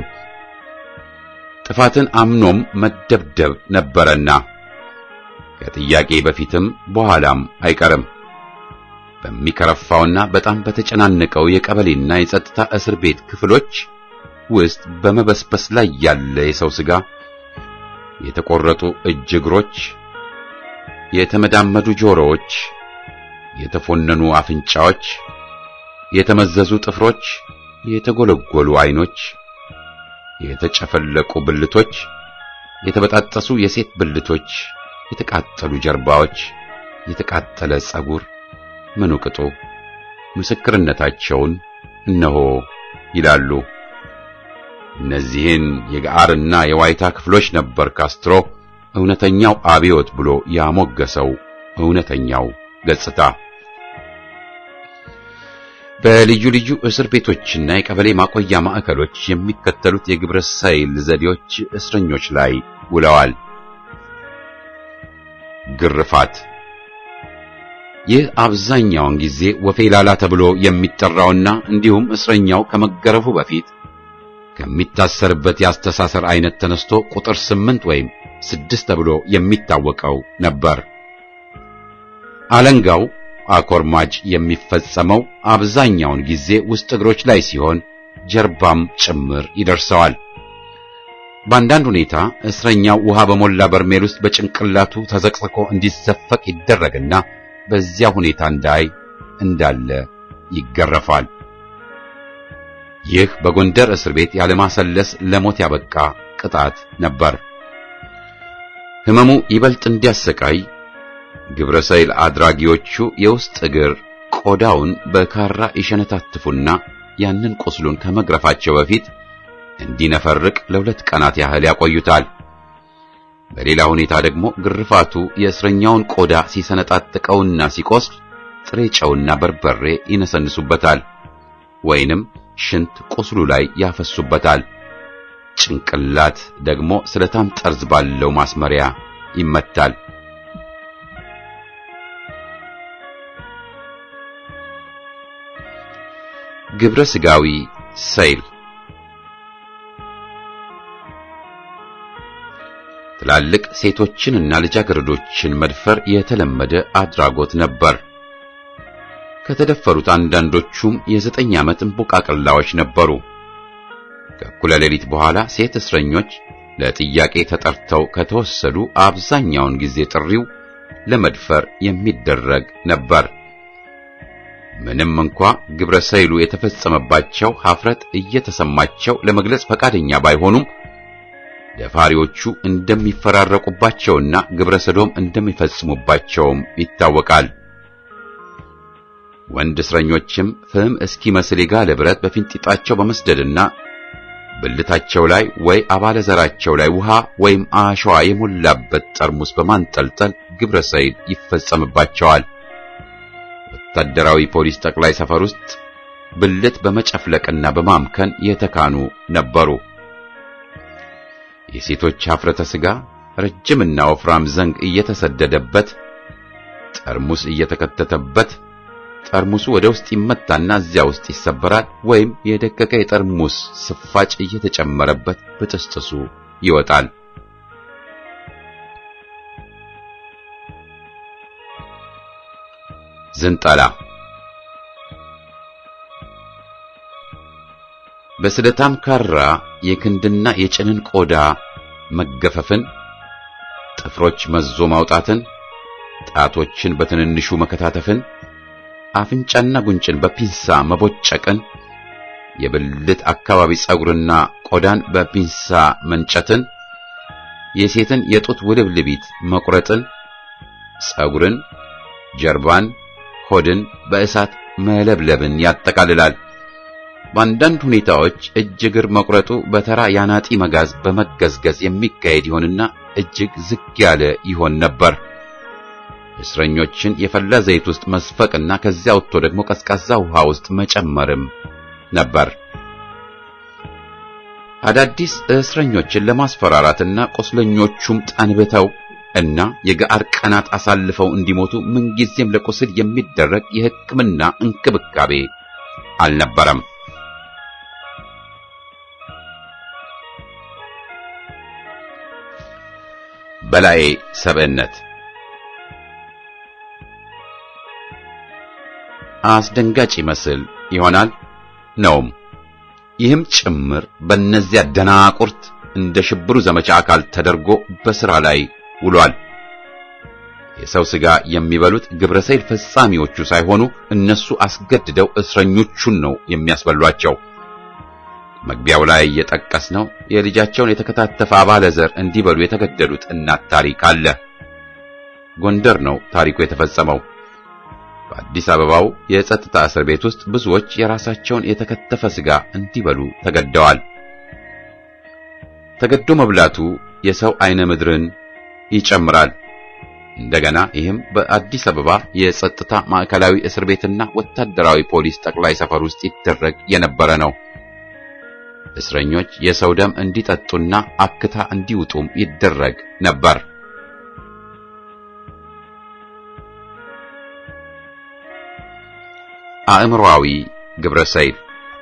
ጥፋትን አምኖም መደብደብ ነበረና ከጥያቄ በፊትም በኋላም አይቀርም። በሚከረፋውና በጣም በተጨናነቀው የቀበሌና የጸጥታ እስር ቤት ክፍሎች ውስጥ በመበስበስ ላይ ያለ የሰው ሥጋ፣ የተቆረጡ እጅ እግሮች፣ የተመዳመዱ ጆሮዎች፣ የተፎነኑ አፍንጫዎች፣ የተመዘዙ ጥፍሮች፣ የተጎለጎሉ አይኖች፣ የተጨፈለቁ ብልቶች፣ የተበጣጠሱ የሴት ብልቶች፣ የተቃጠሉ ጀርባዎች፣ የተቃጠለ ጸጉር ምኑ ቅጡ ምስክርነታቸውን እነሆ ይላሉ። እነዚህን የጋርና የዋይታ ክፍሎች ነበር ካስትሮ እውነተኛው አብዮት ብሎ ያሞገሰው እውነተኛው ገጽታ። በልዩ ልዩ እስር ቤቶችና የቀበሌ ማቆያ ማዕከሎች የሚከተሉት የግብረ ሰይል ዘዴዎች እስረኞች ላይ ውለዋል። ግርፋት። ይህ አብዛኛውን ጊዜ ወፌላላ ተብሎ የሚጠራውና እንዲሁም እስረኛው ከመገረፉ በፊት ከሚታሰርበት የአስተሳሰር አይነት ተነስቶ ቁጥር ስምንት ወይም ስድስት ተብሎ የሚታወቀው ነበር። አለንጋው አኮርማጅ የሚፈጸመው አብዛኛውን ጊዜ ውስጥ እግሮች ላይ ሲሆን ጀርባም ጭምር ይደርሰዋል። በአንዳንድ ሁኔታ እስረኛው ውሃ በሞላ በርሜል ውስጥ በጭንቅላቱ ተዘቅዝቆ እንዲዘፈቅ ይደረግና በዚያ ሁኔታ እንዳይ እንዳለ ይገረፋል። ይህ በጎንደር እስር ቤት ያለማሰለስ ለሞት ያበቃ ቅጣት ነበር። ህመሙ ይበልጥ እንዲያሰቃይ ግብረ ሰይል አድራጊዎቹ የውስጥ እግር ቆዳውን በካራ ይሸነታትፉና ያንን ቁስሉን ከመግረፋቸው በፊት እንዲነፈርቅ ለሁለት ቀናት ያህል ያቆዩታል። በሌላ ሁኔታ ደግሞ ግርፋቱ የእስረኛውን ቆዳ ሲሰነጣጥቀውና ሲቆስል ጥሬ ጨውና በርበሬ ይነሰንሱበታል፣ ወይንም ሽንት ቁስሉ ላይ ያፈሱበታል። ጭንቅላት ደግሞ ስለታም ጠርዝ ባለው ማስመሪያ ይመታል። ግብረ ስጋዊ ሰይል ትላልቅ ሴቶችንና ልጃገረዶችን መድፈር የተለመደ አድራጎት ነበር። ከተደፈሩት አንዳንዶቹም የዘጠኝ ዓመት እንቦቃቅላዎች ነበሩ። ከእኩለ ሌሊት በኋላ ሴት እስረኞች ለጥያቄ ተጠርተው ከተወሰዱ አብዛኛውን ጊዜ ጥሪው ለመድፈር የሚደረግ ነበር። ምንም እንኳ ግብረ ሰይሉ የተፈጸመባቸው ኀፍረት እየተሰማቸው ለመግለጽ ፈቃደኛ ባይሆኑም ደፋሪዎቹ እንደሚፈራረቁባቸውና ግብረ ሰዶም እንደሚፈጽሙባቸውም ይታወቃል። ወንድ እስረኞችም ፍም እስኪመስል የጋለ ብረት በፊንጢጣቸው በመስደድና ብልታቸው ላይ ወይ አባለ ዘራቸው ላይ ውሃ ወይም አሸዋ የሞላበት ጠርሙስ በማንጠልጠል ግብረ ሰይል ይፈጸምባቸዋል። ወታደራዊ ፖሊስ ጠቅላይ ሰፈር ውስጥ ብልት በመጨፍለቅና በማምከን የተካኑ ነበሩ። የሴቶች ኀፍረተ ሥጋ ረጅምና ወፍራም ዘንግ እየተሰደደበት ጠርሙስ እየተከተተበት ጠርሙሱ ወደ ውስጥ ይመታና እዚያ ውስጥ ይሰበራል፣ ወይም የደቀቀ የጠርሙስ ስፋጭ እየተጨመረበት በጥስጥሱ ይወጣል። ዝንጠላ በስለታም ካራ የክንድና የጭንን ቆዳ መገፈፍን፣ ጥፍሮች መዞ ማውጣትን፣ ጣቶችን በትንንሹ መከታተፍን፣ አፍንጫና ጉንጭን በፒንሳ መቦጨቅን፣ የብልት አካባቢ ጸጉርና ቆዳን በፒንሳ መንጨትን፣ የሴትን የጡት ውልብልቢት መቁረጥን፣ ጸጉርን፣ ጀርባን፣ ሆድን በእሳት መለብለብን ያጠቃልላል። በአንዳንድ ሁኔታዎች እጅ እግር መቁረጡ በተራ ያናጢ መጋዝ በመገዝገዝ የሚካሄድ ይሆንና እጅግ ዝግ ያለ ይሆን ነበር። እስረኞችን የፈላ ዘይት ውስጥ መስፈቅና ከዚያ ወጥቶ ደግሞ ቀዝቃዛ ውሃ ውስጥ መጨመርም ነበር። አዳዲስ እስረኞችን ለማስፈራራትና ቁስለኞቹም ጠንብተው እና የገአር ቀናት አሳልፈው እንዲሞቱ ምንጊዜም ለቁስል የሚደረግ የሕክምና እንክብካቤ አልነበረም። በላይ ሰብዕነት አስደንጋጭ ይመስል ይሆናል ነውም። ይህም ጭምር በእነዚያ ደናቁርት እንደ ሽብሩ ዘመቻ አካል ተደርጎ በሥራ ላይ ውሏል። የሰው ሥጋ የሚበሉት ግብረ ሰይል ፈጻሚዎቹ ሳይሆኑ እነሱ አስገድደው እስረኞቹን ነው የሚያስበሏቸው። መግቢያው ላይ የጠቀስነው የልጃቸውን የተከታተፈ አባለ ዘር እንዲበሉ የተገደሉት እናት ታሪክ አለ። ጎንደር ነው ታሪኩ የተፈጸመው። በአዲስ አበባው የጸጥታ እስር ቤት ውስጥ ብዙዎች የራሳቸውን የተከተፈ ሥጋ እንዲበሉ ተገደዋል። ተገዶ መብላቱ የሰው አይነ ምድርን ይጨምራል። እንደገና ይህም በአዲስ አበባ የጸጥታ ማዕከላዊ እስር ቤትና ወታደራዊ ፖሊስ ጠቅላይ ሰፈር ውስጥ ይደረግ የነበረ ነው። እስረኞች የሰው ደም እንዲጠጡና አክታ እንዲውጡም ይደረግ ነበር። አእምሮአዊ ግብረ ሰይል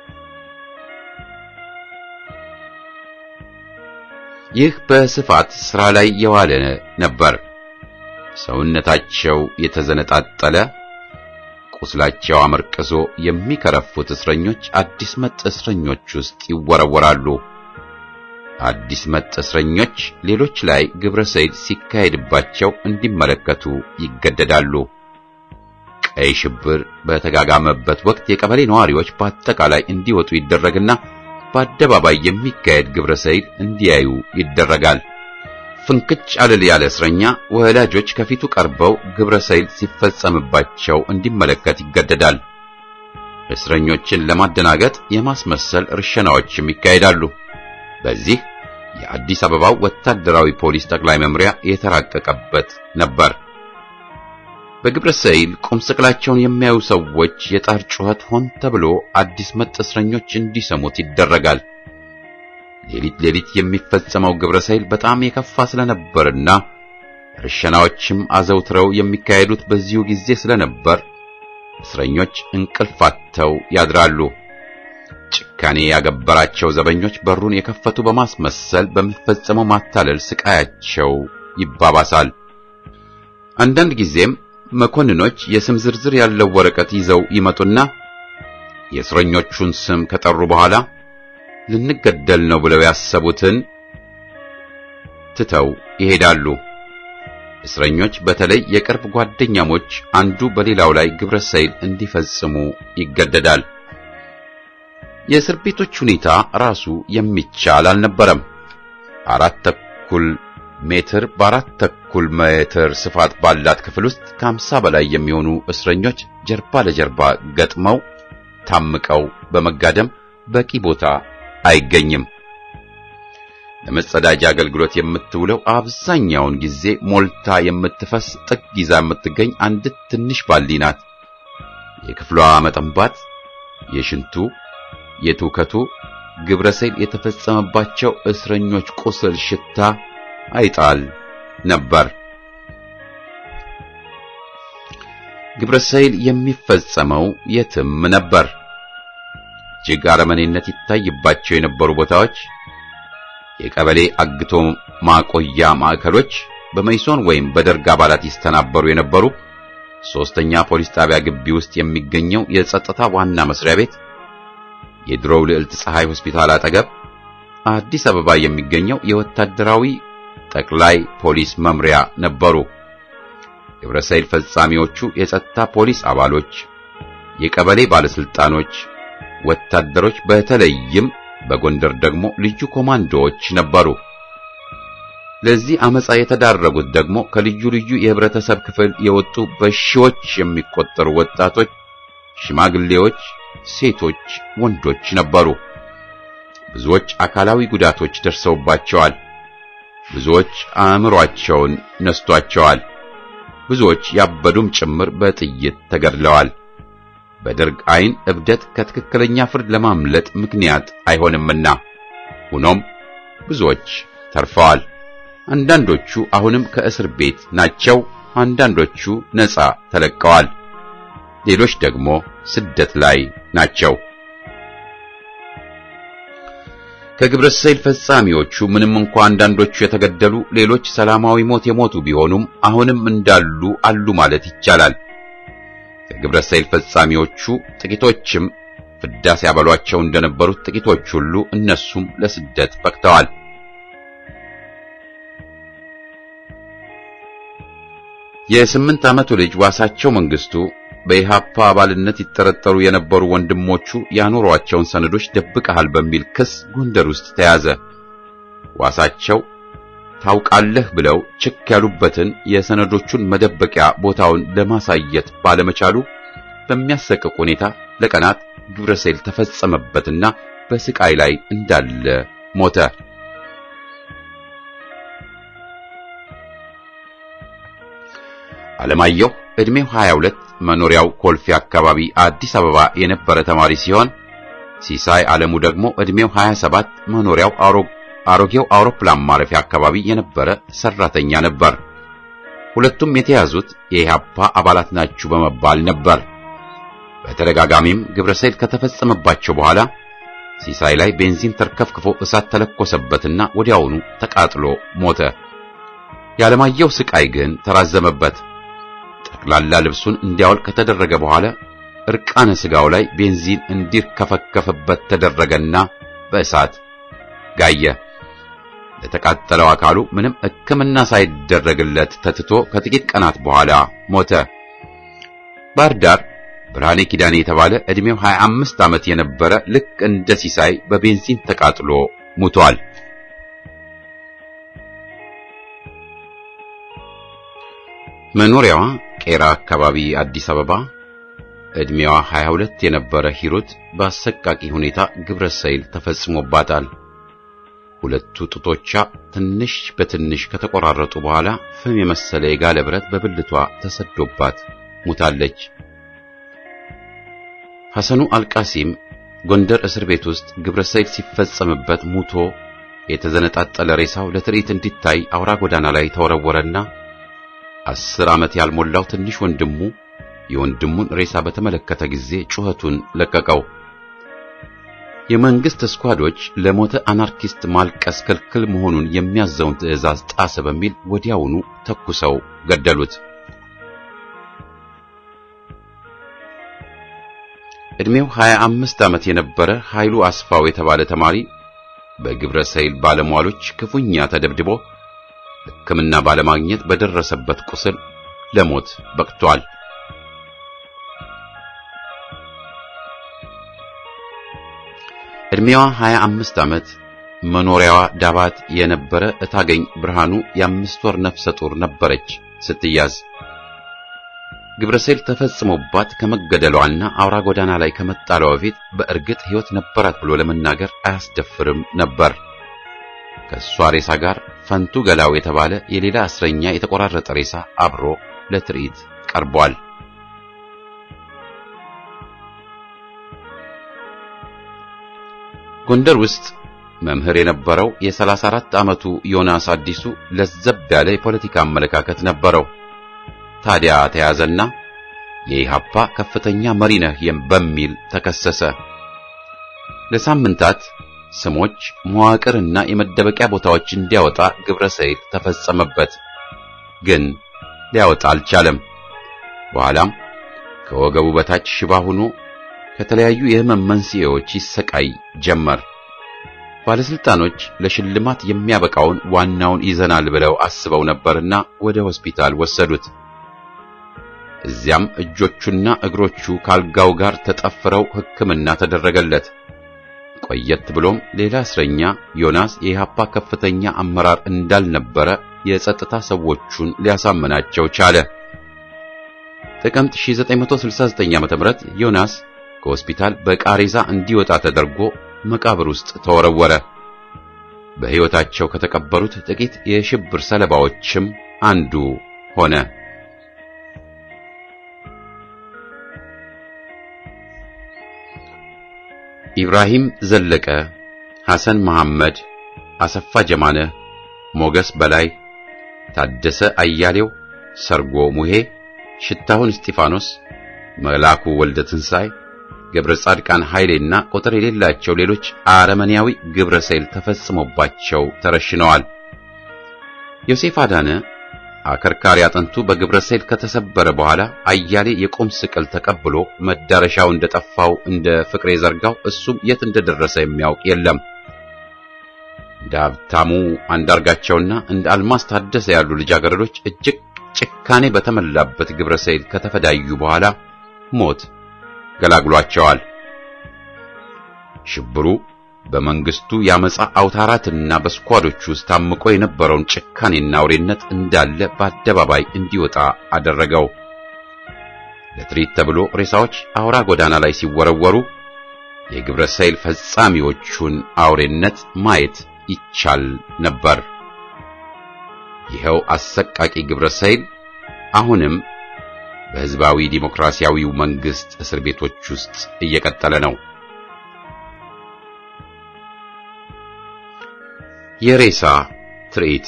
ይህ በስፋት ሥራ ላይ የዋለ ነበር። ሰውነታቸው የተዘነጣጠለ ቁስላቸው አመርቅዞ የሚከረፉት እስረኞች አዲስ መጥ እስረኞች ውስጥ ይወረወራሉ። አዲስ መጥ እስረኞች ሌሎች ላይ ግብረ ሰይል ሲካሄድባቸው እንዲመለከቱ ይገደዳሉ። ቀይ ሽብር በተጋጋመበት ወቅት የቀበሌ ነዋሪዎች በአጠቃላይ እንዲወጡ ይደረግና በአደባባይ የሚካሄድ ግብረ ሰይል እንዲያዩ ይደረጋል። ፍንክች አልል ያለ እስረኛ ወላጆች ከፊቱ ቀርበው ግብረ ሰይል ሲፈጸምባቸው እንዲመለከት ይገደዳል። እስረኞችን ለማደናገጥ የማስመሰል እርሸናዎችም ይካሄዳሉ። በዚህ የአዲስ አበባው ወታደራዊ ፖሊስ ጠቅላይ መምሪያ የተራቀቀበት ነበር። በግብረ ሰይል ቁም ስቅላቸውን የሚያዩ ሰዎች የጣር ጩኸት ሆን ተብሎ አዲስ መጥ እስረኞች እንዲሰሙት ይደረጋል። ሌሊት ሌሊት የሚፈጸመው ግብረ ሰይል በጣም የከፋ ስለነበርና ርሸናዎችም አዘውትረው የሚካሄዱት በዚሁ ጊዜ ስለነበር እስረኞች እንቅልፍ አጥተው ያድራሉ። ጭካኔ ያገበራቸው ዘበኞች በሩን የከፈቱ በማስመሰል በሚፈጸመው ማታለል ስቃያቸው ይባባሳል። አንዳንድ ጊዜም መኮንኖች የስም ዝርዝር ያለው ወረቀት ይዘው ይመጡና የእስረኞቹን ስም ከጠሩ በኋላ ልንገደል ነው ብለው ያሰቡትን ትተው ይሄዳሉ። እስረኞች በተለይ የቅርብ ጓደኛሞች አንዱ በሌላው ላይ ግብረ ሰይል እንዲፈጽሙ ይገደዳል። የእስር ቤቶች ሁኔታ ራሱ የሚቻል አልነበረም። አራት ተኩል ሜትር በአራት ተኩል ሜትር ስፋት ባላት ክፍል ውስጥ ከአምሳ በላይ የሚሆኑ እስረኞች ጀርባ ለጀርባ ገጥመው ታምቀው በመጋደም በቂ ቦታ አይገኝም። ለመጸዳጃ አገልግሎት የምትውለው አብዛኛውን ጊዜ ሞልታ የምትፈስ ጥግ ይዛ የምትገኝ አንዲት ትንሽ ባልዲ ናት። የክፍሏ መጠንባት፣ የሽንቱ፣ የትውከቱ ግብረ ሰይል የተፈጸመባቸው እስረኞች ቁስል ሽታ አይጣል ነበር። ግብረ ሰይል የሚፈጸመው የትም ነበር። እጅግ አረመኔነት ይታይባቸው የነበሩ ቦታዎች የቀበሌ አግቶ ማቆያ ማዕከሎች፣ በመይሶን ወይም በደርግ አባላት ይስተናበሩ የነበሩ ሶስተኛ ፖሊስ ጣቢያ ግቢ ውስጥ የሚገኘው የጸጥታ ዋና መስሪያ ቤት፣ የድሮው ልዕልት ፀሐይ ሆስፒታል አጠገብ አዲስ አበባ የሚገኘው የወታደራዊ ጠቅላይ ፖሊስ መምሪያ ነበሩ። ግብረ ሰይል ፈጻሚዎቹ የጸጥታ ፖሊስ አባሎች፣ የቀበሌ ባለስልጣኖች፣ ወታደሮች በተለይም በጎንደር ደግሞ ልዩ ኮማንዶዎች ነበሩ። ለዚህ አመጻ የተዳረጉት ደግሞ ከልዩ ልዩ የህብረተሰብ ክፍል የወጡ በሺዎች የሚቆጠሩ ወጣቶች፣ ሽማግሌዎች፣ ሴቶች፣ ወንዶች ነበሩ። ብዙዎች አካላዊ ጉዳቶች ደርሰውባቸዋል። ብዙዎች አእምሮአቸውን ነስቷቸዋል። ብዙዎች ያበዱም ጭምር በጥይት ተገድለዋል። በደርግ ዓይን እብደት ከትክክለኛ ፍርድ ለማምለጥ ምክንያት አይሆንምና፣ ሆኖም ብዙዎች ተርፈዋል። አንዳንዶቹ አሁንም ከእስር ቤት ናቸው። አንዳንዶቹ ነፃ ተለቀዋል። ሌሎች ደግሞ ስደት ላይ ናቸው። ከግብረ ሰይል ፈጻሚዎቹ ምንም እንኳ አንዳንዶቹ የተገደሉ፣ ሌሎች ሰላማዊ ሞት የሞቱ ቢሆኑም አሁንም እንዳሉ አሉ ማለት ይቻላል። ከግብረ ሰይል ፈጻሚዎቹ ጥቂቶችም ፍዳ ሲያበሏቸው እንደነበሩት ጥቂቶች ሁሉ እነሱም ለስደት በቅተዋል። የስምንት ዓመቱ ልጅ ዋሳቸው መንግስቱ በኢሃፓ አባልነት ይጠረጠሩ የነበሩ ወንድሞቹ ያኖሯቸውን ሰነዶች ደብቀሃል በሚል ክስ ጎንደር ውስጥ ተያዘ። ዋሳቸው ታውቃለህ ብለው ችክ ያሉበትን የሰነዶቹን መደበቂያ ቦታውን ለማሳየት ባለመቻሉ በሚያሰቅቅ ሁኔታ ለቀናት ግብረ ሰይል ተፈጸመበትና በስቃይ ላይ እንዳለ ሞተ። አለማየሁ ዕድሜው 22 መኖሪያው ኮልፌ አካባቢ አዲስ አበባ የነበረ ተማሪ ሲሆን ሲሳይ ዓለሙ ደግሞ ዕድሜው 27 መኖሪያው አሮጌው አውሮፕላን ማረፊያ አካባቢ የነበረ ሰራተኛ ነበር። ሁለቱም የተያዙት የኢህአፓ አባላት ናችሁ በመባል ነበር። በተደጋጋሚም ግብረሰይል ከተፈጸመባቸው በኋላ ሲሳይ ላይ ቤንዚን ተርከፍክፎ እሳት ተለኮሰበትና ወዲያውኑ ተቃጥሎ ሞተ። የዓለማየሁ ስቃይ ግን ተራዘመበት። ጠቅላላ ልብሱን እንዲያወልቅ ከተደረገ በኋላ እርቃነ ስጋው ላይ ቤንዚን እንዲርከፈከፍበት ተደረገና በእሳት ጋየ። ለተቃጠለው አካሉ ምንም ሕክምና ሳይደረግለት ተትቶ ከጥቂት ቀናት በኋላ ሞተ። ባህር ዳር ብርሃኔ ኪዳኔ የተባለ ዕድሜው 25 ዓመት የነበረ ልክ እንደ ሲሳይ በቤንዚን ተቃጥሎ ሙቷል። መኖሪያዋ ቄራ አካባቢ አዲስ አበባ ዕድሜዋ 22 የነበረ ሂሩት በአሰቃቂ ሁኔታ ግብረ ሰይል ተፈጽሞባታል። ሁለቱ ጡቶቿ ትንሽ በትንሽ ከተቆራረጡ በኋላ ፍም የመሰለ የጋለ ብረት በብልቷ ተሰዶባት ሙታለች። ሐሰኑ አልቃሲም ጎንደር እስር ቤት ውስጥ ግብረ ሰይል ሲፈጸምበት ሙቶ የተዘነጣጠለ ሬሳው ለትርኢት እንዲታይ አውራ ጎዳና ላይ ተወረወረና አስር ዓመት ያልሞላው ትንሽ ወንድሙ የወንድሙን ሬሳ በተመለከተ ጊዜ ጩኸቱን ለቀቀው። የመንግስት ስኳዶች ለሞተ አናርኪስት ማልቀስ ክልክል መሆኑን የሚያዘውን ትዕዛዝ ጣሰ በሚል ወዲያውኑ ተኩሰው ገደሉት። ዕድሜው 25 ዓመት የነበረ ኃይሉ አስፋው የተባለ ተማሪ በግብረ ሰይል ባለሟሎች ክፉኛ ተደብድቦ ሕክምና ባለማግኘት በደረሰበት ቁስል ለሞት በቅቷል። ዕድሜዋ 25 ዓመት መኖሪያዋ ዳባት የነበረ እታገኝ ብርሃኑ የአምስት ወር ነፍሰ ጡር ነበረች ስትያዝ ግብረሰይል ተፈጽሞባት ከመገደሏና አውራ ጎዳና ላይ ከመጣሏ በፊት በእርግጥ ሕይወት ነበራት ብሎ ለመናገር አያስደፍርም ነበር። ከእሷ ሬሳ ጋር ፈንቱ ገላው የተባለ የሌላ እስረኛ የተቆራረጠ ሬሳ አብሮ ለትርኢት ቀርቧል። ጎንደር ውስጥ መምህር የነበረው የ34 ዓመቱ ዮናስ አዲሱ ለዘብ ያለ የፖለቲካ አመለካከት ነበረው። ታዲያ ተያዘና የኢሃፓ ከፍተኛ መሪ ነህ በሚል ተከሰሰ። ለሳምንታት ስሞች፣ መዋቅርና የመደበቂያ ቦታዎች እንዲያወጣ ግብረ ሰይል ተፈጸመበት። ግን ሊያወጣ አልቻለም። በኋላም ከወገቡ በታች ሽባ ሆኖ ከተለያዩ የህመም መንስኤዎች ይሰቃይ ጀመር። ባለስልጣኖች ለሽልማት የሚያበቃውን ዋናውን ይዘናል ብለው አስበው ነበርና ወደ ሆስፒታል ወሰዱት። እዚያም እጆቹና እግሮቹ ካልጋው ጋር ተጠፍረው ሕክምና ተደረገለት። ቆየት ብሎም ሌላ እስረኛ ዮናስ የኢሃፓ ከፍተኛ አመራር እንዳልነበረ የጸጥታ ሰዎቹን ሊያሳምናቸው ቻለ። ጥቅምት 1969 ዓ.ም ዮናስ ከሆስፒታል በቃሬዛ እንዲወጣ ተደርጎ መቃብር ውስጥ ተወረወረ። በሕይወታቸው ከተቀበሩት ጥቂት የሽብር ሰለባዎችም አንዱ ሆነ። ኢብራሂም ዘለቀ፣ ሐሰን መሐመድ፣ አሰፋ ጀማነ፣ ሞገስ በላይ፣ ታደሰ አያሌው፣ ሰርጎ ሙሄ፣ ሽታሁን እስጢፋኖስ፣ መላኩ ወልደ ትንሣኤ፣ ገብረ ጻድቃን ኃይሌና ቁጥር የሌላቸው ሌሎች አረመኔያዊ ግብረ ሰይል ተፈጽሞባቸው ተረሽነዋል። ዮሴፍ አዳነ አከርካሪ አጥንቱ በግብረ ሰይል ከተሰበረ በኋላ አያሌ የቁም ስቅል ተቀብሎ መዳረሻው እንደጠፋው እንደ ፍቅሬ ዘርጋው እሱም የት እንደደረሰ የሚያውቅ የለም። እንደ ሀብታሙ አንዳርጋቸውና እንደ አልማስ ታደሰ ያሉ ልጃገረዶች እጅግ ጭካኔ በተሞላበት ግብረ ሰይል ከተፈዳዩ በኋላ ሞት ገላግሏቸዋል። ሽብሩ በመንግስቱ ያመጻ አውታራትና በስኳዶች ውስጥ ታምቆ የነበረውን ጭካኔና አውሬነት እንዳለ በአደባባይ እንዲወጣ አደረገው። ለትርኢት ተብሎ ሬሳዎች አውራ ጎዳና ላይ ሲወረወሩ የግብረ ሰይል ፈጻሚዎቹን አውሬነት ማየት ይቻል ነበር። ይኸው አሰቃቂ ግብረ ሰይል አሁንም በሕዝባዊ ዲሞክራሲያዊው መንግስት እስር ቤቶች ውስጥ እየቀጠለ ነው። የሬሳ ትርኢት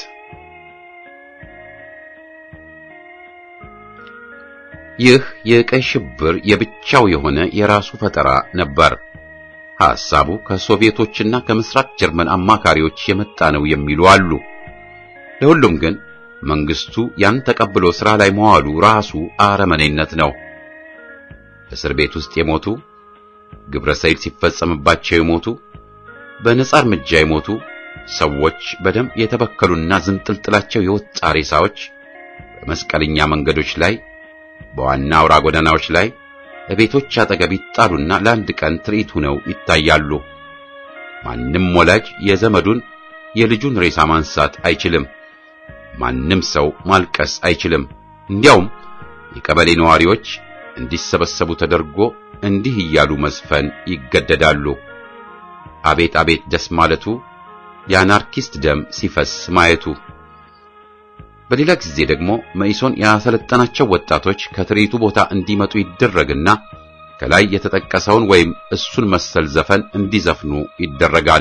ይህ የቀይ ሽብር የብቻው የሆነ የራሱ ፈጠራ ነበር። ሐሳቡ ከሶቪየቶችና ከምስራቅ ጀርመን አማካሪዎች የመጣ ነው የሚሉ አሉ። ለሁሉም ግን መንግስቱ ያን ተቀብሎ ሥራ ላይ መዋሉ ራሱ አረመኔነት ነው። እስር ቤት ውስጥ የሞቱ ግብረ ሰይል ሲፈጸምባቸው የሞቱ በነጻ እርምጃ የሞቱ ሰዎች በደም የተበከሉና ዝንጥልጥላቸው የወጣ ሬሳዎች በመስቀለኛ መንገዶች ላይ፣ በዋና አውራ ጎዳናዎች ላይ፣ በቤቶች አጠገብ ይጣሉና ለአንድ ቀን ትርኢት ሆነው ይታያሉ። ማንም ወላጅ የዘመዱን የልጁን ሬሳ ማንሳት አይችልም። ማንም ሰው ማልቀስ አይችልም። እንዲያውም የቀበሌ ነዋሪዎች እንዲሰበሰቡ ተደርጎ እንዲህ እያሉ መዝፈን ይገደዳሉ። አቤት አቤት ደስ ማለቱ፣ የአናርኪስት ደም ሲፈስ ማየቱ። በሌላ ጊዜ ደግሞ መኢሶን ያሰለጠናቸው ወጣቶች ከትርኢቱ ቦታ እንዲመጡ ይደረግና ከላይ የተጠቀሰውን ወይም እሱን መሰል ዘፈን እንዲዘፍኑ ይደረጋል።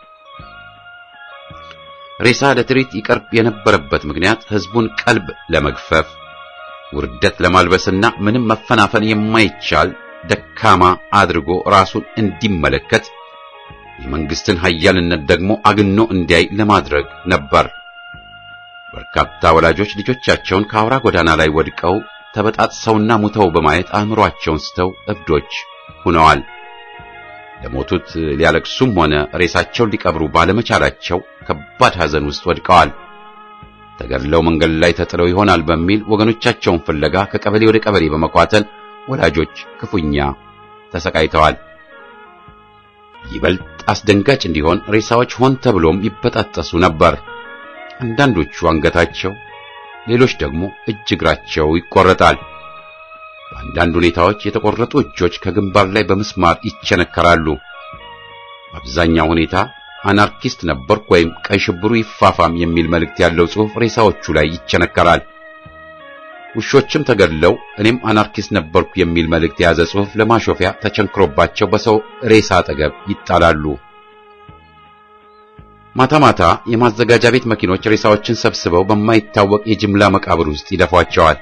ሬሳ ለትርኢት ይቀርብ የነበረበት ምክንያት ሕዝቡን ቀልብ ለመግፈፍ ውርደት ለማልበስና ምንም መፈናፈን የማይቻል ደካማ አድርጎ ራሱን እንዲመለከት የመንግስትን ኃያልነት ደግሞ አግኖ እንዲያይ ለማድረግ ነበር። በርካታ ወላጆች ልጆቻቸውን ከአውራ ጎዳና ላይ ወድቀው ተበጣጥሰውና ሙተው በማየት አእምሮአቸውን ስተው እብዶች ሆነዋል። ለሞቱት ሊያለቅሱም ሆነ ሬሳቸውን ሊቀብሩ ባለመቻላቸው ከባድ ሐዘን ውስጥ ወድቀዋል። ተገድለው መንገድ ላይ ተጥለው ይሆናል በሚል ወገኖቻቸውን ፍለጋ ከቀበሌ ወደ ቀበሌ በመኳተል ወላጆች ክፉኛ ተሰቃይተዋል። ይበልጥ አስደንጋጭ እንዲሆን ሬሳዎች ሆን ተብሎም ይበጣጠሱ ነበር። አንዳንዶቹ አንገታቸው፣ ሌሎች ደግሞ እጅ እግራቸው ይቆረጣል። በአንዳንድ ሁኔታዎች የተቆረጡ እጆች ከግንባር ላይ በምስማር ይቸነከራሉ። በአብዛኛው ሁኔታ አናርኪስት ነበርኩ ወይም ቀይ ሽብሩ ይፋፋም የሚል መልእክት ያለው ጽሑፍ ሬሳዎቹ ላይ ይቸነከራል። ውሾችም ተገድለው እኔም አናርኪስት ነበርኩ የሚል መልእክት የያዘ ጽሑፍ ለማሾፊያ ተቸንክሮባቸው በሰው ሬሳ አጠገብ ይጣላሉ። ማታ ማታ የማዘጋጃ ቤት መኪኖች ሬሳዎችን ሰብስበው በማይታወቅ የጅምላ መቃብር ውስጥ ይደፏቸዋል።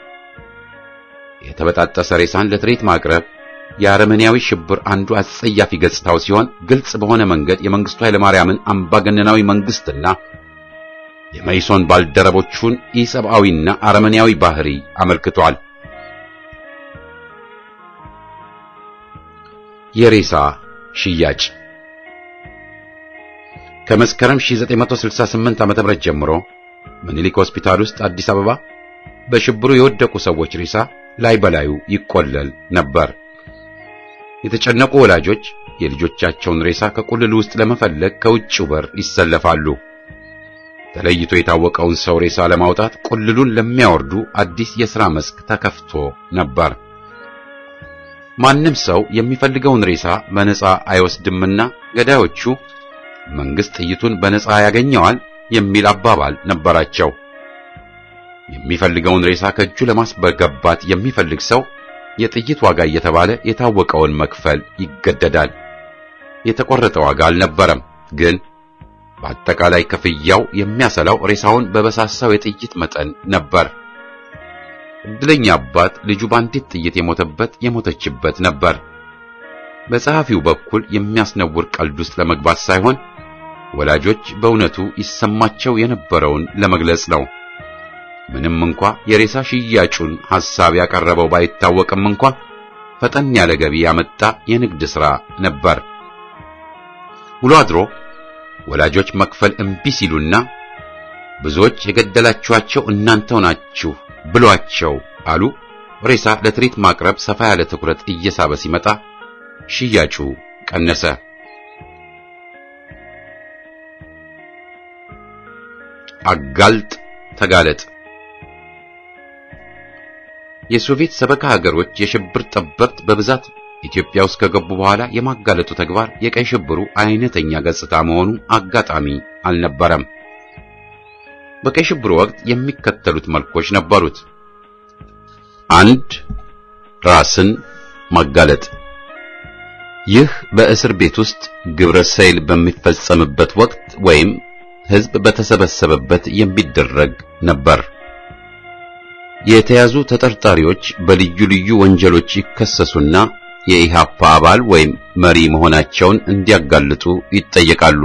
የተበጣጠሰ ሬሳን ለትርኢት ማቅረብ የአረመኔያዊ ሽብር አንዱ አጸያፊ ገጽታው ሲሆን ግልጽ በሆነ መንገድ የመንግስቱ ኃይለማርያምን አምባገነናዊ መንግስትና የመይሶን ባልደረቦቹን ኢሰብአዊና አረመኔያዊ ባህሪ አመልክቷል። የሬሳ ሽያጭ ከመስከረም 1968 ዓ.ም ጀምሮ ምኒልክ ሆስፒታል ውስጥ አዲስ አበባ በሽብሩ የወደቁ ሰዎች ሬሳ ላይ በላዩ ይቆለል ነበር። የተጨነቁ ወላጆች የልጆቻቸውን ሬሳ ከቁልል ውስጥ ለመፈለግ ከውጭው በር ይሰለፋሉ። ተለይቶ የታወቀውን ሰው ሬሳ ለማውጣት ቁልሉን ለሚያወርዱ አዲስ የሥራ መስክ ተከፍቶ ነበር። ማንም ሰው የሚፈልገውን ሬሳ በነፃ አይወስድምና ገዳዮቹ መንግስት ጥይቱን በነፃ ያገኘዋል የሚል አባባል ነበራቸው። የሚፈልገውን ሬሳ ከእጁ ለማስበገባት የሚፈልግ ሰው የጥይት ዋጋ እየተባለ የታወቀውን መክፈል ይገደዳል። የተቆረጠ ዋጋ አልነበረም፣ ግን በአጠቃላይ ክፍያው የሚያሰላው ሬሳውን በበሳሳው የጥይት መጠን ነበር። እድለኛ አባት ልጁ በአንዲት ጥይት የሞተበት የሞተችበት ነበር። በጸሐፊው በኩል የሚያስነውር ቀልድ ውስጥ ለመግባት ሳይሆን ወላጆች በእውነቱ ይሰማቸው የነበረውን ለመግለጽ ነው። ምንም እንኳ የሬሳ ሽያጩን ሐሳብ ያቀረበው ባይታወቅም እንኳ ፈጠን ያለ ገቢ ያመጣ የንግድ ሥራ ነበር። ውሎ አድሮ ወላጆች መክፈል እምቢ ሲሉና ብዙዎች የገደላችኋቸው እናንተው ናችሁ ብሏቸው አሉ። ሬሳ ለትርኢት ማቅረብ ሰፋ ያለ ትኩረት እየሳበ ሲመጣ ሽያጩ ቀነሰ። አጋልጥ ተጋለጥ። የሶቪየት ሰበካ ሀገሮች የሽብር ጠበብት በብዛት ኢትዮጵያ ውስጥ ከገቡ በኋላ የማጋለጡ ተግባር የቀይ ሽብሩ አይነተኛ ገጽታ መሆኑ አጋጣሚ አልነበረም። በቀይ ሽብሩ ወቅት የሚከተሉት መልኮች ነበሩት። አንድ ራስን ማጋለጥ። ይህ በእስር ቤት ውስጥ ግብረ ሰይል በሚፈጸምበት ወቅት ወይም ሕዝብ በተሰበሰበበት የሚደረግ ነበር። የተያዙ ተጠርጣሪዎች በልዩ ልዩ ወንጀሎች ይከሰሱና የኢሃፓ አባል ወይም መሪ መሆናቸውን እንዲያጋልጡ ይጠየቃሉ።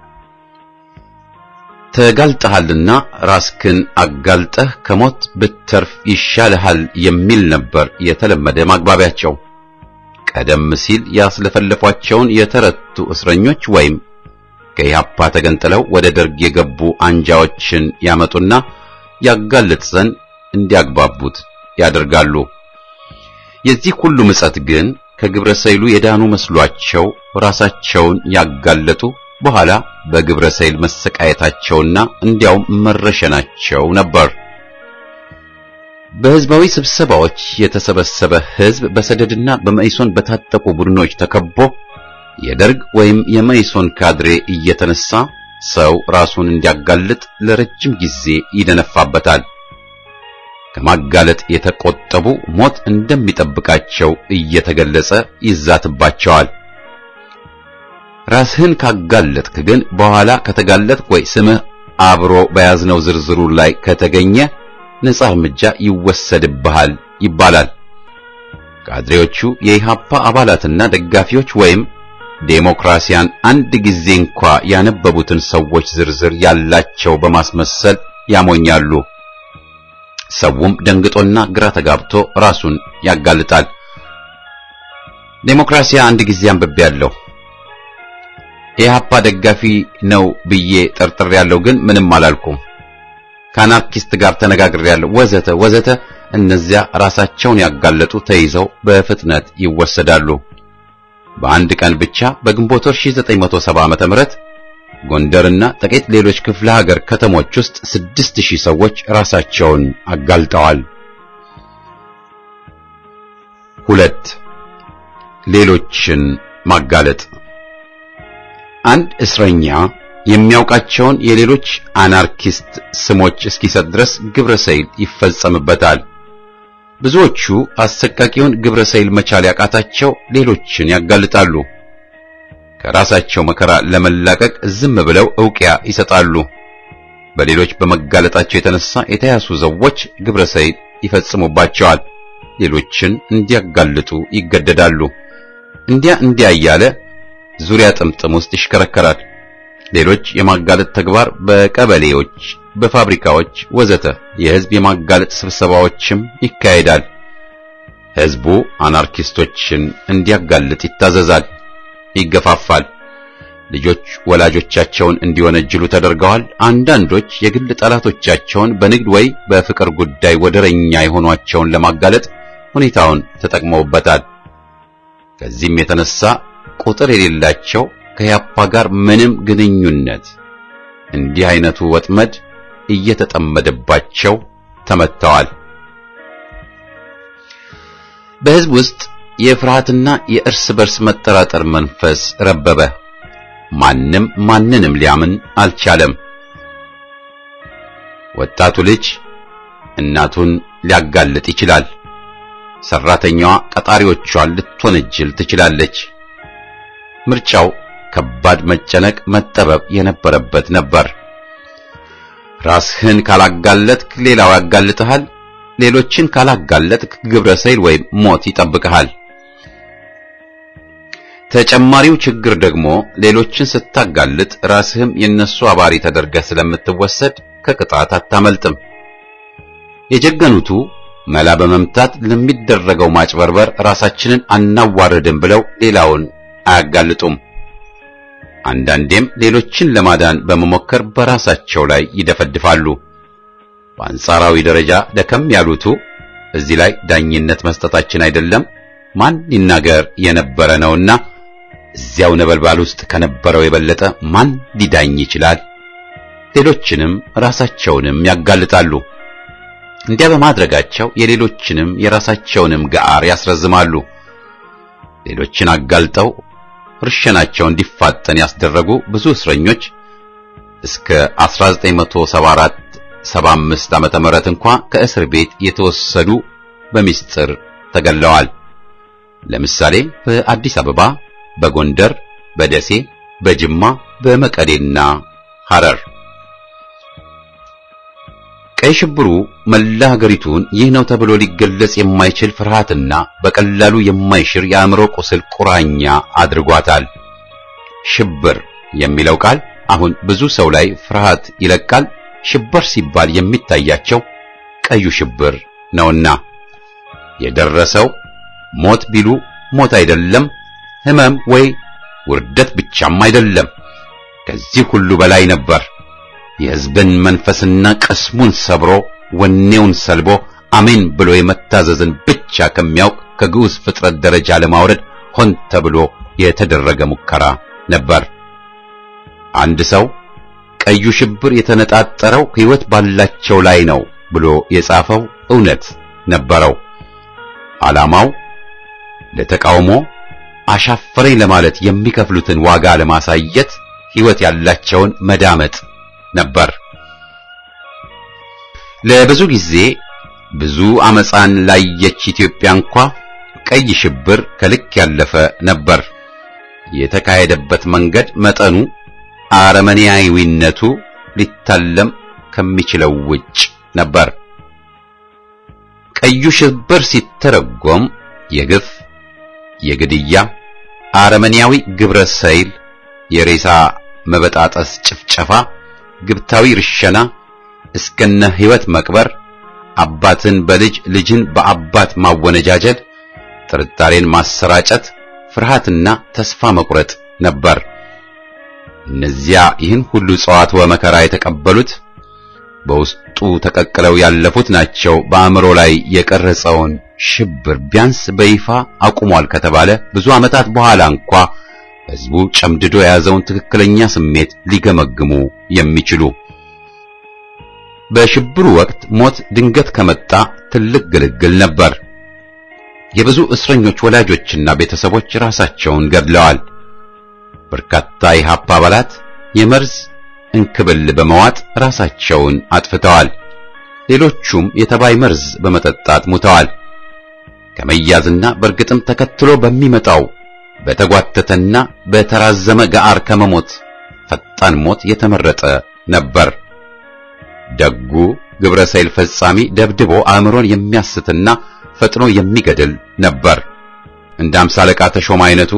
ተጋልጠሃልና ራስክን አጋልጠህ ከሞት ብትተርፍ ይሻልሃል የሚል ነበር የተለመደ ማግባቢያቸው። ቀደም ሲል ያስለፈለፏቸውን የተረቱ እስረኞች ወይም ከኢሃፓ ተገንጥለው ወደ ደርግ የገቡ አንጃዎችን ያመጡና ያጋልጥ ዘንድ እንዲያግባቡት ያደርጋሉ። የዚህ ሁሉ ምጸት ግን ከግብረ ሰይሉ የዳኑ መስሏቸው ራሳቸውን ያጋለጡ በኋላ በግብረ ሰይል መሰቃየታቸውና እንዲያውም መረሸናቸው ነበር። በህዝባዊ ስብሰባዎች የተሰበሰበ ህዝብ በሰደድና በመኢሶን በታጠቁ ቡድኖች ተከቦ የደርግ ወይም የመኢሶን ካድሬ እየተነሳ ሰው ራሱን እንዲያጋልጥ ለረጅም ጊዜ ይደነፋበታል። ከማጋለጥ የተቆጠቡ ሞት እንደሚጠብቃቸው እየተገለጸ ይዛትባቸዋል። ራስህን ካጋለጥክ ግን በኋላ ከተጋለጥክ ወይ ስምህ አብሮ በያዝነው ዝርዝሩ ላይ ከተገኘ ነጻ እርምጃ ይወሰድብሃል ይባላል። ካድሬዎቹ የኢሃፓ አባላትና ደጋፊዎች ወይም ዴሞክራሲያን አንድ ጊዜ እንኳ ያነበቡትን ሰዎች ዝርዝር ያላቸው በማስመሰል ያሞኛሉ። ሰውም ደንግጦና ግራ ተጋብቶ ራሱን ያጋልጣል። ዴሞክራሲያ አንድ ጊዜ አንብቤያለሁ። የኢሃፓ ደጋፊ ነው ብዬ ጠርጥሬያለሁ፣ ግን ምንም አላልኩም። ከአናርኪስት ጋር ተነጋግሬያለሁ፣ ወዘተ ወዘተ። እነዚያ ራሳቸውን ያጋለጡ ተይዘው በፍጥነት ይወሰዳሉ። በአንድ ቀን ብቻ በግንቦት ወር 1970 ዓመተ ምህረት ጎንደርና ጥቂት ሌሎች ክፍለ ሀገር ከተሞች ውስጥ ስድስት ሺህ ሰዎች ራሳቸውን አጋልጠዋል። ሁለት ሌሎችን ማጋለጥ አንድ እስረኛ የሚያውቃቸውን የሌሎች አናርኪስት ስሞች እስኪሰጥ ድረስ ግብረ ሰይል ይፈጸምበታል። ብዙዎቹ አሰቃቂውን ግብረ ሰይል መቻል ያቃታቸው ሌሎችን ያጋልጣሉ። ከራሳቸው መከራ ለመላቀቅ ዝም ብለው ዕውቅያ ይሰጣሉ። በሌሎች በመጋለጣቸው የተነሳ የተያዙ ሰዎች ግብረ ሰይል ይፈጽሙባቸዋል። ሌሎችን እንዲያጋልጡ ይገደዳሉ። እንዲያ እንዲያ እያለ ዙሪያ ጥምጥም ውስጥ ይሽከረከራል። ሌሎች የማጋለጥ ተግባር በቀበሌዎች፣ በፋብሪካዎች ወዘተ የህዝብ የማጋለጥ ስብሰባዎችም ይካሄዳል። ህዝቡ አናርኪስቶችን እንዲያጋልጥ ይታዘዛል፣ ይገፋፋል። ልጆች ወላጆቻቸውን እንዲወነጅሉ ተደርገዋል። አንዳንዶች የግል ጠላቶቻቸውን በንግድ ወይ በፍቅር ጉዳይ ወደረኛ የሆኗቸውን ለማጋለጥ ሁኔታውን ተጠቅመውበታል። ከዚህም የተነሳ ቁጥር የሌላቸው ከያፓ ጋር ምንም ግንኙነት እንዲህ አይነቱ ወጥመድ እየተጠመደባቸው ተመተዋል። በህዝብ ውስጥ የፍርሃትና የእርስ በርስ መጠራጠር መንፈስ ረበበ። ማንም ማንንም ሊያምን አልቻለም። ወጣቱ ልጅ እናቱን ሊያጋልጥ ይችላል። ሰራተኛዋ ቀጣሪዎቿን ልትወነጅል ትችላለች። ምርጫው ከባድ መጨነቅ፣ መጠበብ የነበረበት ነበር። ራስህን ካላጋለጥክ ሌላው ያጋልጥሃል። ሌሎችን ካላጋለጥክ ግብረ ሰይል ወይም ሞት ይጠብቅሃል። ተጨማሪው ችግር ደግሞ ሌሎችን ስታጋልጥ ራስህም የነሱ አባሪ ተደርገህ ስለምትወሰድ ከቅጣት አታመልጥም። የጀገኑቱ መላ በመምታት ለሚደረገው ማጭበርበር ራሳችንን አናዋርድም ብለው ሌላውን አያጋልጡም። አንዳንዴም ሌሎችን ለማዳን በመሞከር በራሳቸው ላይ ይደፈድፋሉ። በአንጻራዊ ደረጃ ደከም ያሉቱ እዚህ ላይ ዳኝነት መስጠታችን አይደለም፣ ማን ይናገር የነበረ ነውና እዚያው ነበልባል ውስጥ ከነበረው የበለጠ ማን ሊዳኝ ይችላል? ሌሎችንም ራሳቸውንም ያጋልጣሉ። እንዲያ በማድረጋቸው የሌሎችንም የራሳቸውንም ጋር ያስረዝማሉ። ሌሎችን አጋልጠው እርሸናቸው እንዲፋጠን ያስደረጉ ብዙ እስረኞች እስከ 1974 75 ዓመተ ምህረት እንኳ ከእስር ቤት የተወሰዱ በሚስጥር ተገለዋል። ለምሳሌ በአዲስ አበባ፣ በጎንደር፣ በደሴ፣ በጅማ፣ በመቀሌና ሐረር። ቀይ ሽብሩ መላ ሀገሪቱን ይህ ነው ተብሎ ሊገለጽ የማይችል ፍርሃትና በቀላሉ የማይሽር የአእምሮ ቁስል ቁራኛ አድርጓታል። ሽብር የሚለው ቃል አሁን ብዙ ሰው ላይ ፍርሃት ይለቃል። ሽብር ሲባል የሚታያቸው ቀዩ ሽብር ነውና የደረሰው ሞት ቢሉ ሞት አይደለም፣ ሕመም ወይ ውርደት ብቻም አይደለም። ከዚህ ሁሉ በላይ ነበር። የሕዝብን መንፈስና ቅስሙን ሰብሮ ወኔውን ሰልቦ አሜን ብሎ የመታዘዝን ብቻ ከሚያውቅ ከግዑዝ ፍጥረት ደረጃ ለማውረድ ሆን ተብሎ የተደረገ ሙከራ ነበር። አንድ ሰው ቀዩ ሽብር የተነጣጠረው ሕይወት ባላቸው ላይ ነው ብሎ የጻፈው እውነት ነበረው። ዓላማው ለተቃውሞ አሻፈረኝ ለማለት የሚከፍሉትን ዋጋ ለማሳየት ሕይወት ያላቸውን መዳመጥ ነበር። ለብዙ ጊዜ ብዙ አመፃን ላየች ኢትዮጵያ እንኳ ቀይ ሽብር ከልክ ያለፈ ነበር። የተካሄደበት መንገድ መጠኑ አረመኔያዊነቱ ሊታለም ከሚችለው ውጭ ነበር። ቀዩ ሽብር ሲተረጎም የግፍ፣ የግድያ፣ አረመኔያዊ ግብረ ሰይል፣ የሬሳ መበጣጠስ ጭፍጨፋ፣ ግብታዊ ርሸና፣ እስከነ ሕይወት መቅበር፣ አባትን በልጅ ልጅን በአባት ማወነጃጀል፣ ጥርጣሬን ማሰራጨት፣ ፍርሃትና ተስፋ መቁረጥ ነበር። እነዚያ ይህን ሁሉ ጸዋትወ መከራ የተቀበሉት በውስጡ ተቀቅለው ያለፉት ናቸው። በአእምሮ ላይ የቀረጸውን ሽብር ቢያንስ በይፋ አቁሟል ከተባለ ብዙ ዓመታት በኋላ እንኳ ሕዝቡ ጨምድዶ የያዘውን ትክክለኛ ስሜት ሊገመግሙ የሚችሉ በሽብሩ ወቅት ሞት ድንገት ከመጣ ትልቅ ግልግል ነበር። የብዙ እስረኞች ወላጆችና ቤተሰቦች ራሳቸውን ገድለዋል። በርካታ የኢህአፓ አባላት የመርዝ እንክብል በመዋጥ ራሳቸውን አጥፍተዋል። ሌሎቹም የተባይ መርዝ በመጠጣት ሙተዋል። ከመያዝና በእርግጥም ተከትሎ በሚመጣው በተጓተተና በተራዘመ ጋር ከመሞት ፈጣን ሞት የተመረጠ ነበር። ደጉ ግብረ ሰይል ፈጻሚ ደብድቦ አእምሮን የሚያስትና ፈጥኖ የሚገድል ነበር። እንደ አምሳ አለቃ ተሾመ አይነቱ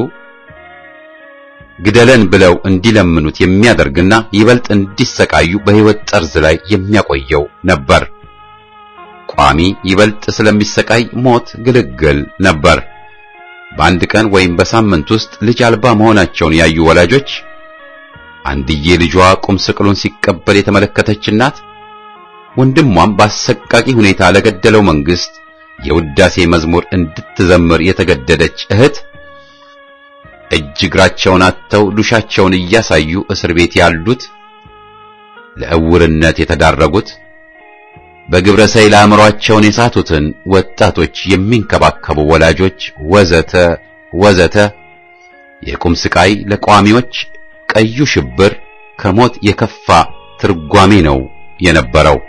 ግደለን ብለው እንዲለምኑት የሚያደርግና ይበልጥ እንዲሰቃዩ በሕይወት ጠርዝ ላይ የሚያቆየው ነበር። ቋሚ ይበልጥ ስለሚሰቃይ ሞት ግልግል ነበር። በአንድ ቀን ወይም በሳምንት ውስጥ ልጅ አልባ መሆናቸውን ያዩ ወላጆች፣ አንድዬ ልጇ ቁም ስቅሉን ሲቀበል የተመለከተች እናት፣ ወንድሟም በአሰቃቂ ሁኔታ ለገደለው መንግስት የውዳሴ መዝሙር እንድትዘምር የተገደደች እህት እጅ እግራቸውን አጥተው ዱሻቸውን እያሳዩ እስር ቤት ያሉት፣ ለእውርነት የተዳረጉት፣ በግብረ ሰይል አእምሯቸውን የሳቱትን ወጣቶች የሚንከባከቡ ወላጆች ወዘተ ወዘተ። የቁም ስቃይ ለቋሚዎች ቀዩ ሽብር ከሞት የከፋ ትርጓሜ ነው የነበረው።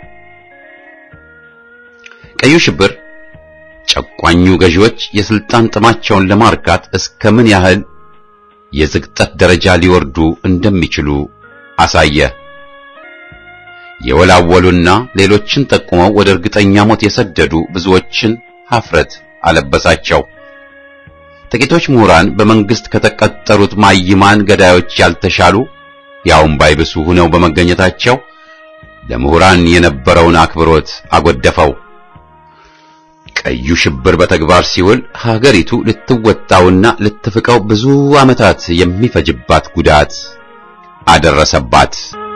ቀዩ ሽብር ጨቋኙ ገዢዎች የስልጣን ጥማቸውን ለማርካት እስከ ምን ያህል የዝቅጠት ደረጃ ሊወርዱ እንደሚችሉ አሳየ። የወላወሉና ሌሎችን ጠቁመው ወደ እርግጠኛ ሞት የሰደዱ ብዙዎችን ሀፍረት አለበሳቸው። ጥቂቶች ምሁራን በመንግስት ከተቀጠሩት ማይማን ገዳዮች ያልተሻሉ ያውም ባይብሱ ሆነው በመገኘታቸው ለምሁራን የነበረውን አክብሮት አጎደፈው። ቀዩ ሽብር በተግባር ሲውል ሀገሪቱ ልትወጣውና ልትፍቀው ብዙ ዓመታት የሚፈጅባት ጉዳት አደረሰባት።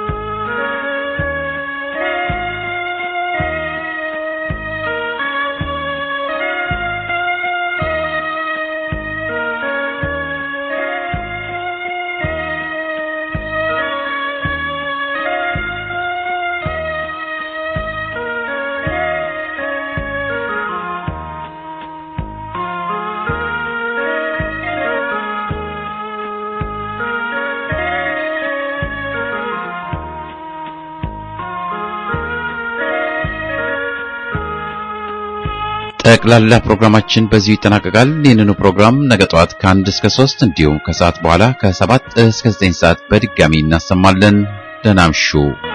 ጠቅላላ ፕሮግራማችን በዚሁ ይጠናቀቃል። ይህንኑ ፕሮግራም ነገ ጠዋት ከአንድ እስከ ሶስት እንዲሁም ከሰዓት በኋላ ከሰባት እስከ ዘጠኝ ሰዓት በድጋሚ እናሰማለን። ደህና እምሹ።